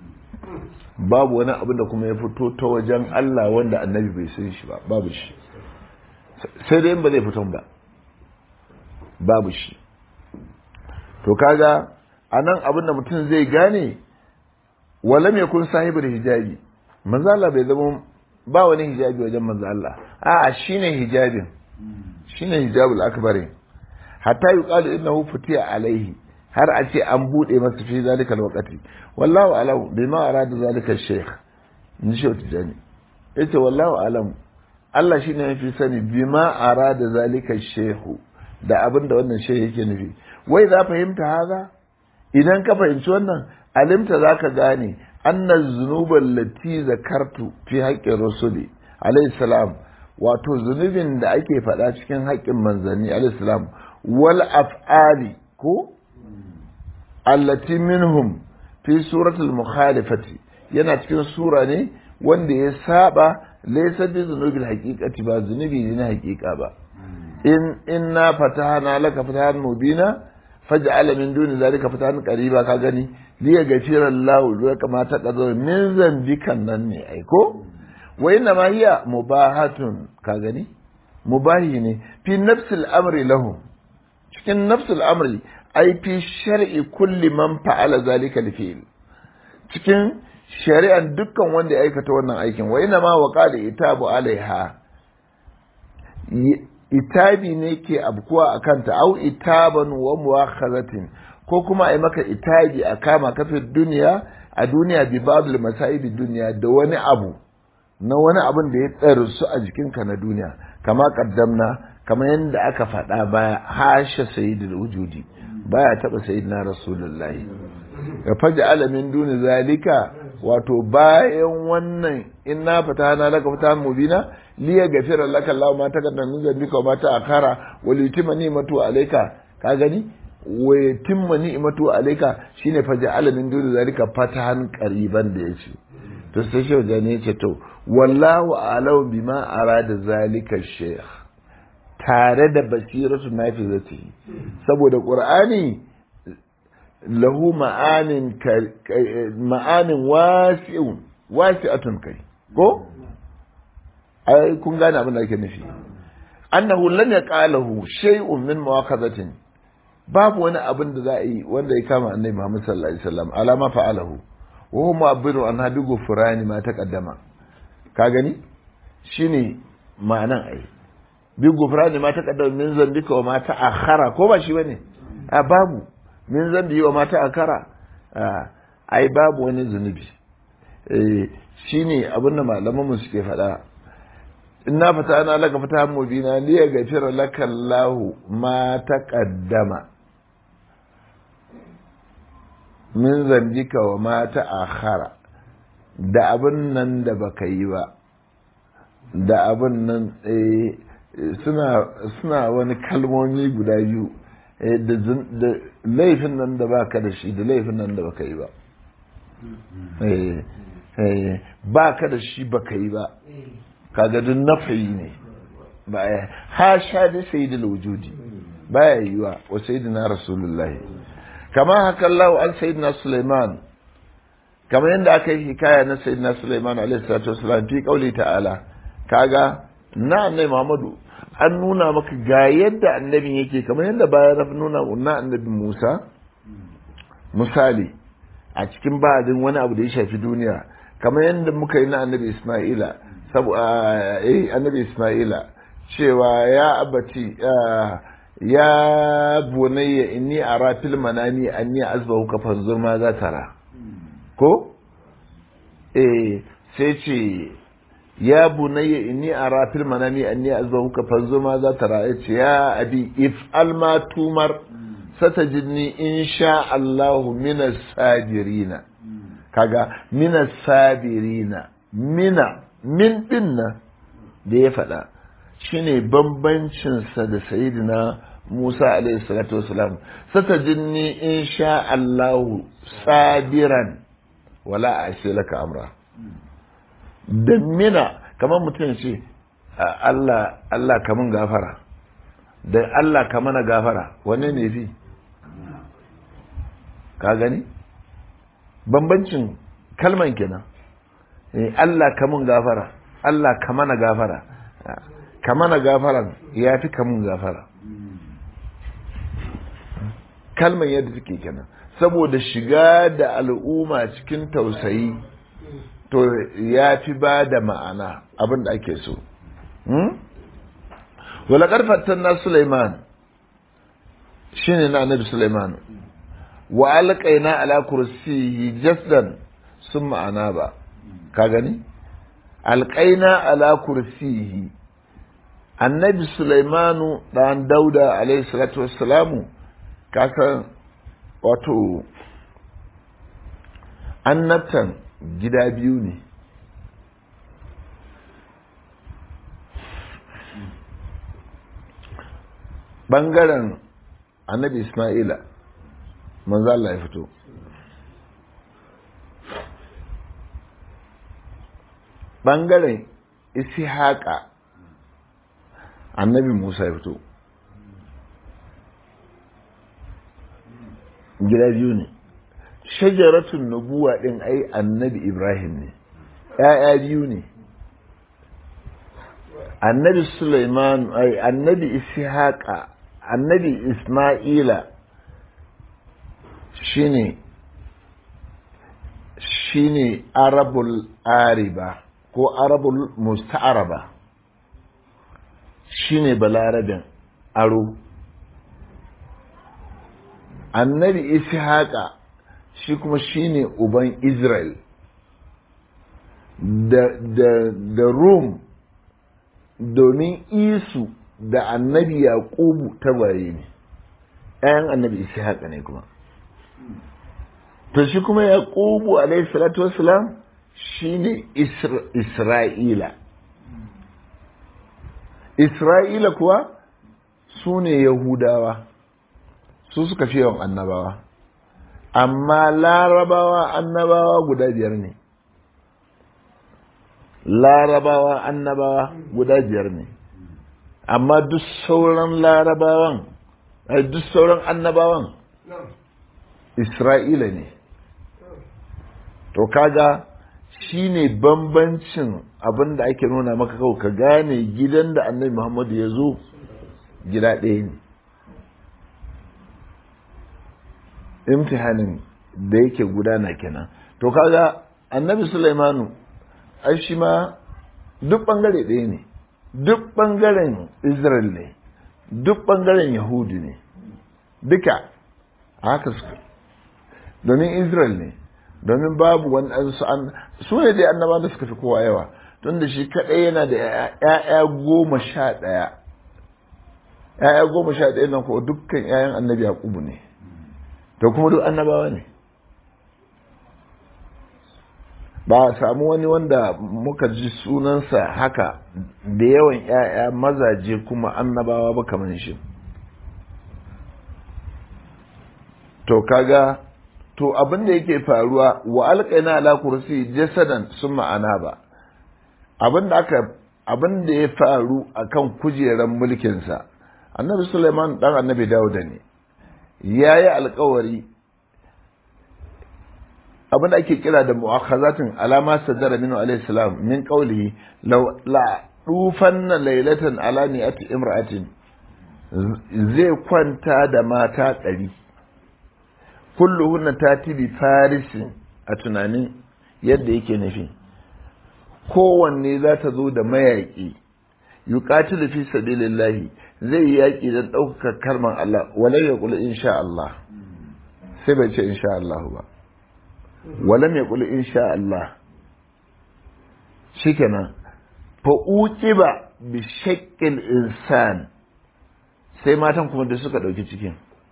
babu wani abin da kuma ya fito ta wajen Allah wanda annabi bai san shi ba babu shi sai dai ba zai fito ba babu shi to kaga anan abin da mutum zai gane walam yakun sahibul hijabi manzo Allah bai zama ba wani hijabi wajen manzo Allah a'a shine hijabin shine hijabul akbari hatta yuqalu innahu futiya alaihi har a ce an bude masa fi zalikal waqti wallahu alam bima arada zalika shaykh ni shi tijani yace wallahu alam Allah shine yafi sani bima arada zalika shaykh da abinda wannan shaykh yake nufi wai za fahimta haza idan ka fahimci wannan alimta zaka gane anna zunuban lati zakartu fi haƙƙin rasuli alayhi salam wato zunubin da ake faɗa cikin haƙƙin manzanni alayhi salam wal af'ali ko allati minhum fi suratul mukhalifati yana cikin sura ne wanda ya saba laysa bi zunubil haqiqati ba zunubi ne na haƙiƙa ba in inna fatahna laka fatahan mubina faj'ala min duni zalika fatahan qariba ka gani liya gafira Allah da kamata ka zo min zambikan nan ne ai ko wa inna ma hiya mubahatun ka gani mubahi ne fi nafsil amri lahu cikin nafsil amri ai fi shar'i kulli man fa'ala zalika lifil cikin shari'an dukkan wanda ya aikata wannan aikin wa inna ma waqala itabu alaiha itabi ne ke abkuwa a kanta au itaban wa muwakhazatin ko kuma a maka itabi a kama kafin duniya a duniya bi babul masaibi duniya da wani abu na wani abin da ya tsare su a jikinka na duniya kama kaddamna kama yadda aka faɗa baya hasha sayyidul wujudi baya taba sayyidina rasulullahi ya faji alamin duni zalika wato bayan wannan inna fatana laka fatahan mubina liya gafira laka Allah ma taqaddama min zambika wa ma ta'akhara wa litima ni'matu alayka ka gani wa yatimma ni'matu alayka shine faja'ala min duni zalika fatahan qariban da yace to sai shi wajen yace to wallahu a'lamu bima arada zalika shaykh tare da basiratu nafizati saboda qur'ani lahu ma'anin ma'anin wasi'un wasi'atun kai ko ai kun gane abin da ake nufi annahu lam yaqalahu shay'un min muwaqazatin babu wani abin da za a yi wanda ya kama annabi Muhammad sallallahu alaihi wasallam alama fa'alahu wa huwa mu'abbiru an hadu gufrani ma taqaddama ka gani shine ma'anan ai bi gufrani ma taqaddama min zambika wa ma ta'akhara ko ba shi bane a babu min zambi wa ma ta'akhara ai babu wani zunubi eh shine abin da malaman mu suke faɗa inna fatana laka fatahan mubina li yaghfira laka Allahu ma taqaddama min zambika wa ma ta'akhara da abin nan da baka yi ba da abin nan suna suna wani kalmomi guda biyu da laifin nan da baka da shi da laifin nan da baka yi ba ba ka da shi baka yi ba kaga duk nafayi ne ba ya ha sha da sayyidul wujudi baya yiwa wa sayyidina rasulullahi kama haka Allah an sayyidina Sulaiman kamar yadda aka yi hikaya na sayyidina Sulaiman alaihi salatu wasalam fi qauli ta'ala kaga na annabi Muhammadu an nuna maka ga yadda annabin yake kamar yadda bayan nuna na annabi Musa misali a cikin ba'adin wani abu da ya shafi duniya kamar yadda muka yi na annabi Isma'ila eh annabi Isma'ila cewa ya abati ya bunayya inni ara fil manami anni azbahu ka fanzur ma za tara ko eh sai ce ya bunayya inni ara fil manami anni azbahu ka fanzur ma za tara yace ya abi if alma tumar satajidni insha Allahu minas sabirina kaga minas sabirina mina min dinna da ya faɗa shine bambancinsa da sayidina Musa alaihi salatu wasalam satajidni insha Allahu sabiran wala ashe laka amra da mina kamar mutum ce Allah Allah kamun gafara da Allah ka mana gafara wanne ne fi ka gani bambancin kalman kenan Allah ka mun gafara Allah ka mana gafara ka mana gafaran ya fi ka mun gafara kalman yadda take kenan saboda shiga da al'umma cikin tausayi to ya fi ba da ma'ana abin da ake so wala karfatan na Sulaiman shine na annabi Sulaiman wa alqaina ala kursiyi jasdan sun ma'ana ba ka gani alqaina ala kursiyi annabi Sulaimanu dan Dauda alaihi salatu wassalamu kasan wato annabtan gida biyu ne ɓangaren annabi ismaila manzo Allah ya fito ɓangaren ishaqa annabi musa ya fito gida biyu ne shajaratun nubuwa ɗin ai annabi ibrahim ne ‘ya'ya biyu ne annabi suleiman ai annabi ishaqa annabi isma'ila shine shine arabul ariba ko arabul musta'araba shine balarabin aro annabi ishaqa shi kuma shine uban israel da, da, da rum domin isu da annabi yaqubu tabaye ne ɗayan annabi ishaqa ne kuma to shi kuma yaqubu alayhi salatu wassalam shine isra'ila isra'ila kuwa su ne yahudawa su suka fi yawan annabawa amma larabawa annabawa guda biyar ne larabawa annabawa guda biyar ne amma duk sauran larabawan duk sauran annabawan isra'ila ne to kaga shi ne bambancin abin da ake nuna maka kawai ka gane gidan da annabi muhammadu ya zo gida ɗaya ne imtihanin da yake gudana kenan to kaga annabi sulaimanu ai shi ma duk bangare ɗaya ne duk bangaren israel ne duk bangaren yahudu ne duka haka suka domin israel ne domin babu wani an su ne dai annaba da suka fi kowa yawa tunda shi kaɗai yana da ‘ya'ya goma sha ɗaya ‘ya'ya goma sha ɗaya nan kuwa dukkan ‘ya'yan annabi yaƙubu ne to kuma duk annabawa ne ba a samu wani wanda muka ji sunansa haka da yawan ‘ya'ya mazaje kuma annabawa ba kamar shi to kaga to abin da yake faruwa wa alƙaina ala kursi jasadan sun ma'ana ba abin da aka abin da ya faru akan kujerar mulkinsa annabi suleiman dan annabi dauda ne ya yi alkawari abin da ake kira da mu'akhazatin alama sadara minu alayhi salam min qawlihi law la dufanna laylatan ala ni'ati imra'atin zai kwanta da mata ɗari kulluhunna tati bi farisin a tunanin yadda yake nufi kowanne za ta zo da mayaƙi yuqatilu fi sabilillahi zai yi yaƙi don ɗaukaka kalmar Allah wala ya kula insha Allah sai bai ce insha Allah ba wala mai kula insha Allah shikenan fa uqiba bi shaqqil insan sai matan kuma da suka ɗauki cikin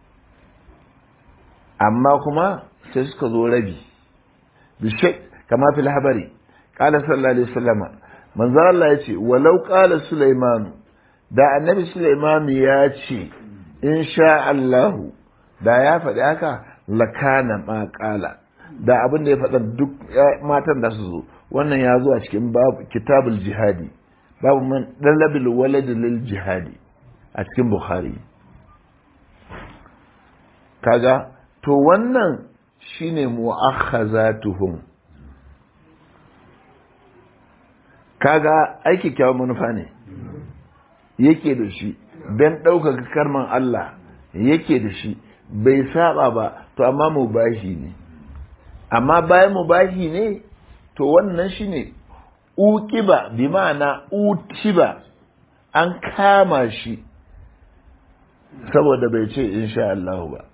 amma kuma sai suka zo rabi bi shaq kama fil habari qala sallallahu alaihi wasallam manzo Allah ya ce walau qala sulaimanu da annabi Sulaiman ya ce in sha Allahu da ya faɗi haka lakana ma ƙala da abin da ya faɗa duk matan da su zo wannan ya zo a cikin babu kitabul jihadi babu man dalabil walad lil jihadi a cikin bukhari kaga to wannan shine mu'akhazatuhum kaga aiki kyawun manufa ne yake da shi don ɗaukaka karman Allah yake da shi bai saba ba to amma mubahi ne amma bayan mubahi ne to wannan shi ne ukiba bi ma'ana utiba an kama shi saboda bai ce insha Allah ba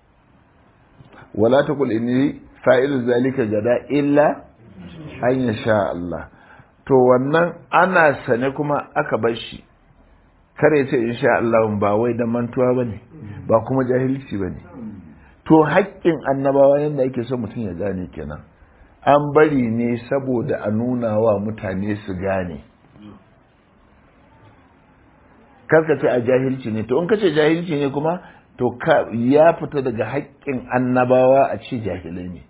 wala taqul inni fa'ilu zalika gada illa an yasha Allah to wannan ana sane kuma aka bar shi kare ce insha Allah ba wai da mantuwa bane ba kuma jahilci bane to haƙƙin annabawa yadda ake so mutum ya gane kenan an bari ne saboda a nuna wa mutane su gane karka ce a jahilci ne to in ka ce jahilci ne kuma to ka ya fita daga haƙƙin annabawa a ce jahilai ne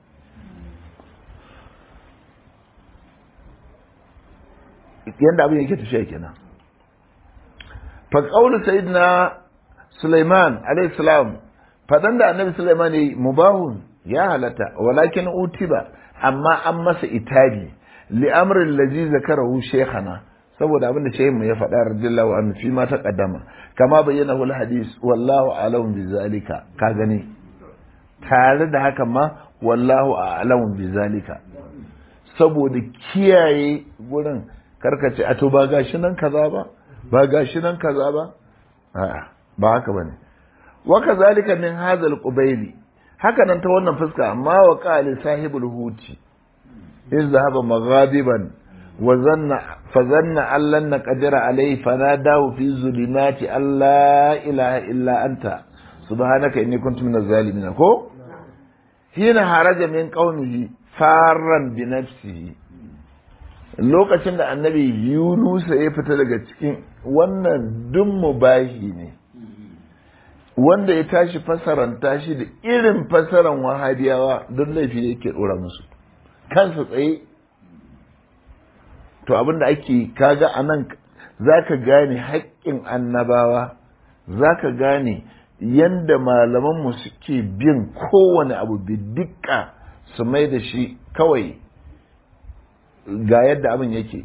yadda abin yake tafiya kenan fa qawlu sayyidina Sulaiman alayhi salam fadan da annabi Sulaiman yayi mubahun ya halata walakin utiba amma an masa itabi li amrin allazi zakarahu shaykhana saboda abin da shehin mu ya faɗa radiyallahu anhu fi ma taqaddama kama bayyana hul hadis wallahu a'lamu bi zalika ka gani tare da haka ma wallahu a'lamu bi zalika saboda kiyaye gurin karkace a to ba gashi nan kaza ba ba gashi nan kaza ba a'a ba haka bane wa kazalika min hadha qubayli haka nan ta wannan fuska amma wa qali sahibul huti in zahaba maghadiban wa zanna fa zanna allan naqdira alayhi fanadahu fi zulumati alla ilaha illa anta subhanaka inni kuntu minaz zalimin ko hina haraja min qaumihi farran bi nafsihi lokacin da annabi yunusa ya fita daga cikin wannan duk mubahi ne wanda ya tashi fasaranta shi da irin fasaran wahabiyawa don laifi ne yake dora musu kansa tsaye to abinda ake kaga a nan za ka gane haƙƙin annabawa za ka gane yadda malamanmu suke bin kowane abu bidika su mai da shi kawai ga yadda abin yake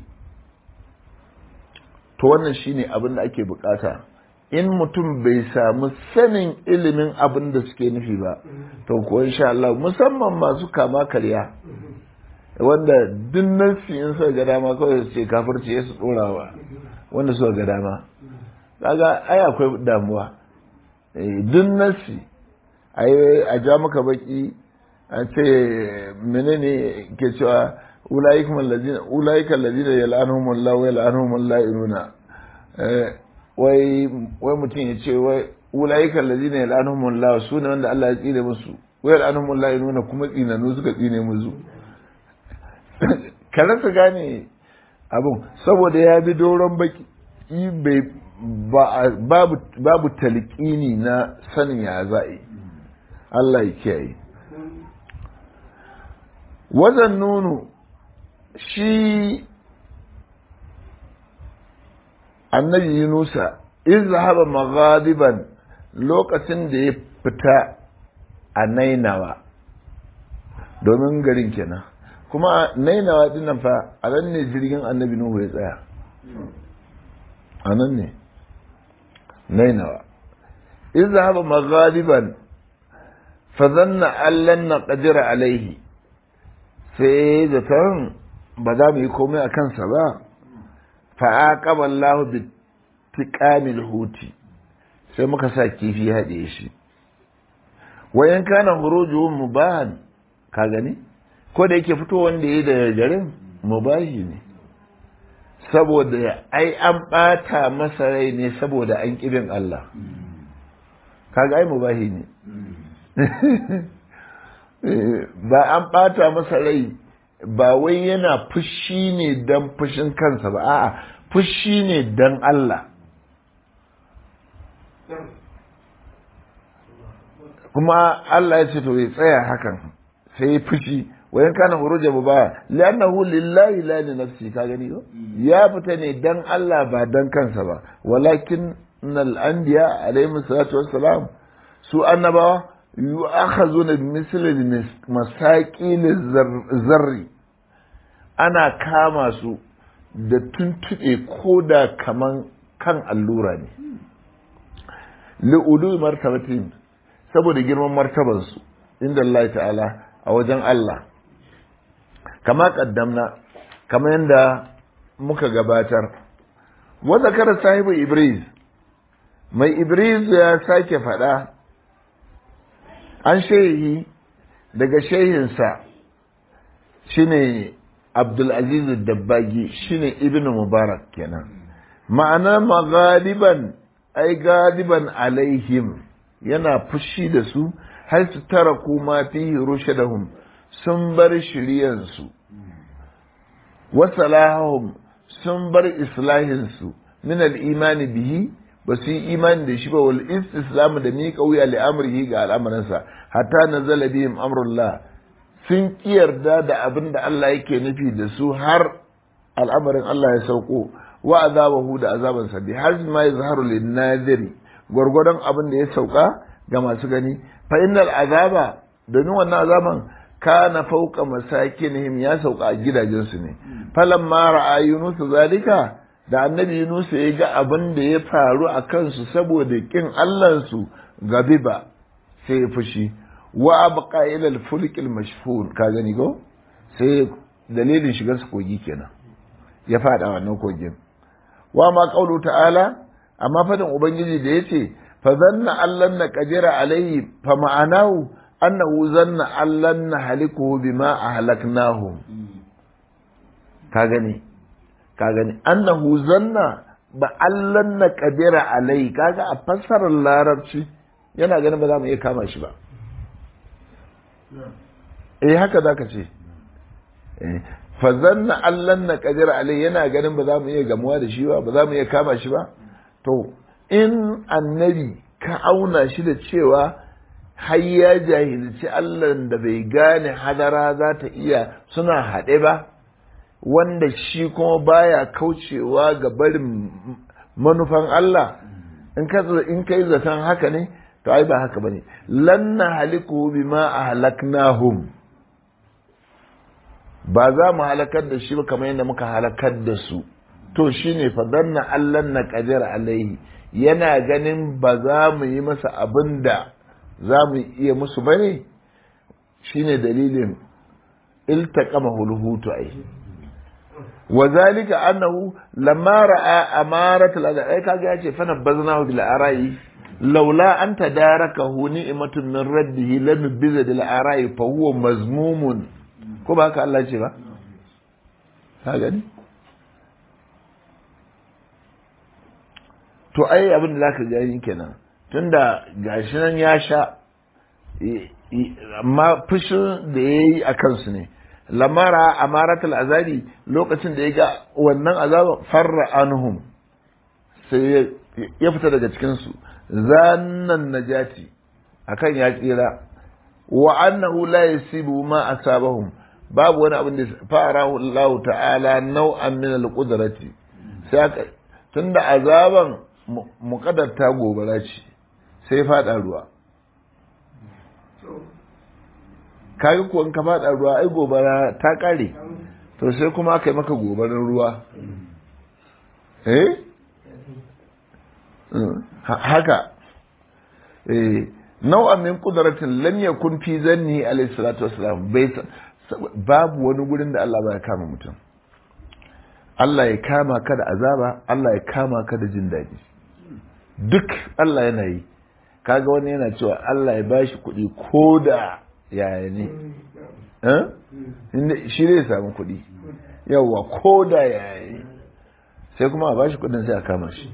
to wannan shine abin da ake bukata in mutum bai samu sanin ilimin abin da suke nufi ba to ko insha Allah musamman masu kama karya wanda duk nasi in suka ga dama kawai su ce kafirci ya su dorawa wanda suka ga dama kaga ai akwai damuwa duk nasi a ja maka baki a ce menene ke cewa ulaikum allazina ulaika allazina yal'anuhum Allah wa yal'anuhum al-la'inuna wai wai mutum ya ce wai ulaika allazina yal'anuhum Allah su ne wanda Allah ya tsine musu wa yal'anuhum al-la'inuna kuma tsinanu suka tsine musu ka rasa gane abin saboda ya bi doron baki babu babu talqini na sanin ya za'i Allah ya kiyaye wazan nunu shi annabi yunusa in zahaba maghadiban lokacin da ya fita a nainawa domin garin kenan kuma nainawa dinnan fa a nan ne jirgin annabi nuhu ya tsaya a nan ne nainawa in zahaba maghadiban fa zanna allan na qadira alaihi sai zaton ba za mu yi komai a kansa ba fa'aqaba Allah bi tiqamil huti sai muka sa kifi haɗe shi wa in kana khurujuhu mubahan ka gani ko da yake fito wanda yayi da garin mubahi ne saboda ai an bata masa rai ne saboda an kibin Allah kaga ai mubahi ne ba an ɓata masa rai ba wai yana fushi ne don fushin kansa ba a'a fushi ne don Allah kuma Allah ya ce to ya tsaya hakan sai fushi wayan kana huruja ba li'annahu lillahi la li nafsi ka gani ko ya fita ne dan Allah ba dan kansa ba walakin al anbiya alayhi salatu wassalam su annabawa yu'akhazuna bimisli masaqil zarri ana kama su da tuntube ko da kaman kan allura ne li'ulu martabatin saboda girman martabansu inda Allah ta'ala a wajen Allah kama kaddamna kama yadda muka gabatar wa zakara sahibu ibris mai ibris ya sake faɗa an shehi daga shehinsa shine abdulaziz dabbagi shine ibn mubarak kenan ma'ana magaliban ai galiban alaihim yana fushi da su har su tara kuma fihi rushadahum sun bar shiryansu wa salahahum sun bar islahinsu min al-imani bihi ba su yi imani da shi ba wal istislamu da miƙa wuya li amrihi ga al'amuransa hatta nazala bihim amrullah sun yarda da abin da Allah yake nufi da su har al'amarin Allah ya sauko wa azabahu da azabansa bi har ma yazharu lin nadiri gwargwadon abin da ya sauka ga masu gani fa innal azaba domin wannan azaban kana fauka masakinihim ya sauka a gidajensu ne falamma ra'a yunus zalika da annabi Yunus ya ga abin da ya faru a kansu saboda kin Allahnsu gabiba sai ya fushi wa abqa ila al-fulk al-mashfun ka gani go sai dalilin shigar su kogi kenan ya fada wannan kogin wa ma qawlu ta'ala amma fadin ubangiji da yace fa zanna allan na qadira alaihi fa ma'anahu annahu zanna allan na halikuhu bima ahlaknahu ka gani ka gani annahu zanna ba allan na kadira alai kaga a fassarar larabci yana ganin ba za mu iya kama shi ba eh haka za ka ce fa zanna allan na kadira alai yana ganin ba za mu iya gamuwa da shi ba ba za mu iya kama shi ba to in annabi ka auna shi da cewa har ya jahilci allan da bai gane hadara za ta iya suna haɗe ba wanda shi kuma baya kaucewa ga barin manufan Allah in ka in kai zaton haka ne to ai ba haka bane lan haliku bima ahlaknahum ba za mu halakar da shi ba kamar yadda muka halakar da su to shine fa danna allan na qadir alaihi yana ganin ba za mu yi masa abin da za mu iya musu bane shine dalilin iltaqama hulhutu ai وذلك أنه لما رأى أمارة الأذى أي كاجا يجي فنبذناه بالأراء لولا أن تداركه نعمة من رده لنبذ بالأراء فهو مذموم كما هكا الله يجي ka gani to ai abin da zaka gani kenan tunda gashi nan ya sha amma fushin da ya yi a kansu ne lamara amaratul azabi lokacin da ya ga wannan azaban farra anhum sai ya fita daga cikinsu zannan najati akan ya tsira wa annahu la yasibu ma asabahum babu wani abin da farahu Allah ta'ala nau'an min al-qudrati sai aka tunda azaban muqaddarta gobara ce sai fada ruwa kaga ko in ka fada ruwa ai gobara ta kare to sai kuma aka yi maka gobarar ruwa eh haka eh nau'an min qudratin lam yakun fi zanni alayhi salatu wassalam bai babu wani gurin da Allah ba ya kama mutum Allah ya kama ka da azaba Allah ya kama ka da jin daɗi duk Allah yana yi kaga wani yana cewa Allah ya bashi kuɗi ko da yaya ne shi zai samu kuɗi yawwa ko da yaya ne sai kuma a bashi kuɗin sai a kama shi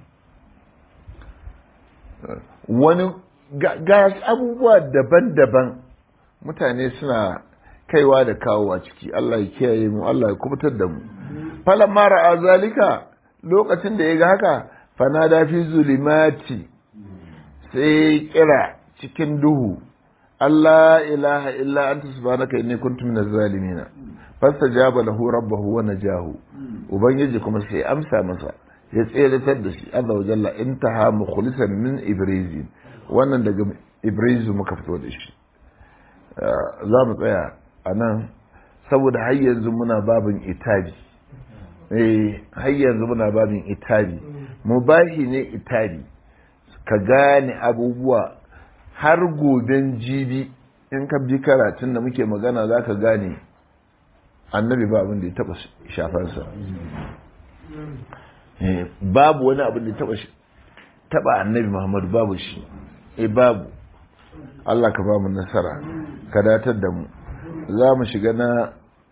wani ga abubuwa daban-daban mutane suna kaiwa da kawowa ciki Allah ya kiyaye mu Allah ya kubutar da mu falan mara a zalika lokacin da ya ga haka fanada fi zulimati sai kira cikin duhu Allah ilaha illa anta subhanaka inni kuntu minaz zalimin fastajaba lahu rabbahu wa najahu ubangiji kuma sai amsa masa ya tseratar da shi azza wa jalla intaha mukhlisan min ibrizi wannan daga ibrizi muka fito da shi za mu tsaya a nan saboda har yanzu muna babin itabi eh har yanzu muna babin itabi mubahi ne itabi ka gane abubuwa har goben jibi in ka bi karatun da muke magana za ka gane annabi ba abin da ya taba shafarsa babu wani abin da ya taba taba annabi muhammadu babu shi eh babu Allah ka ba mu nasara ka datar da mu za mu shiga na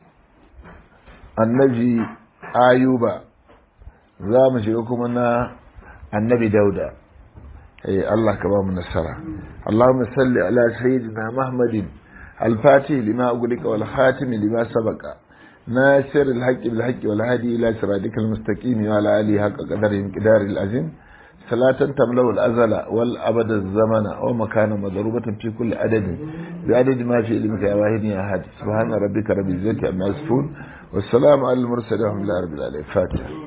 annabi ayuba za mu shiga kuma na annabi dauda eh Allah ka ba mu nasara Allahumma salli ala sayyidina Muhammadin al-fatih lima ughliqa wal khatim lima sabaqa ناصر الحق بالحق والهادي إلى صراطك المستقيم وعلى آله حق قدر انقدار العظيم صلاة تملأ الأزل والأبد الزمن ومكان مضروبة في كل عدد بعدد ما في علمك يا واحد يا أحد سبحان ربك رب العزة عما يصفون والسلام على المرسلين والحمد لله رب العالمين فاتحة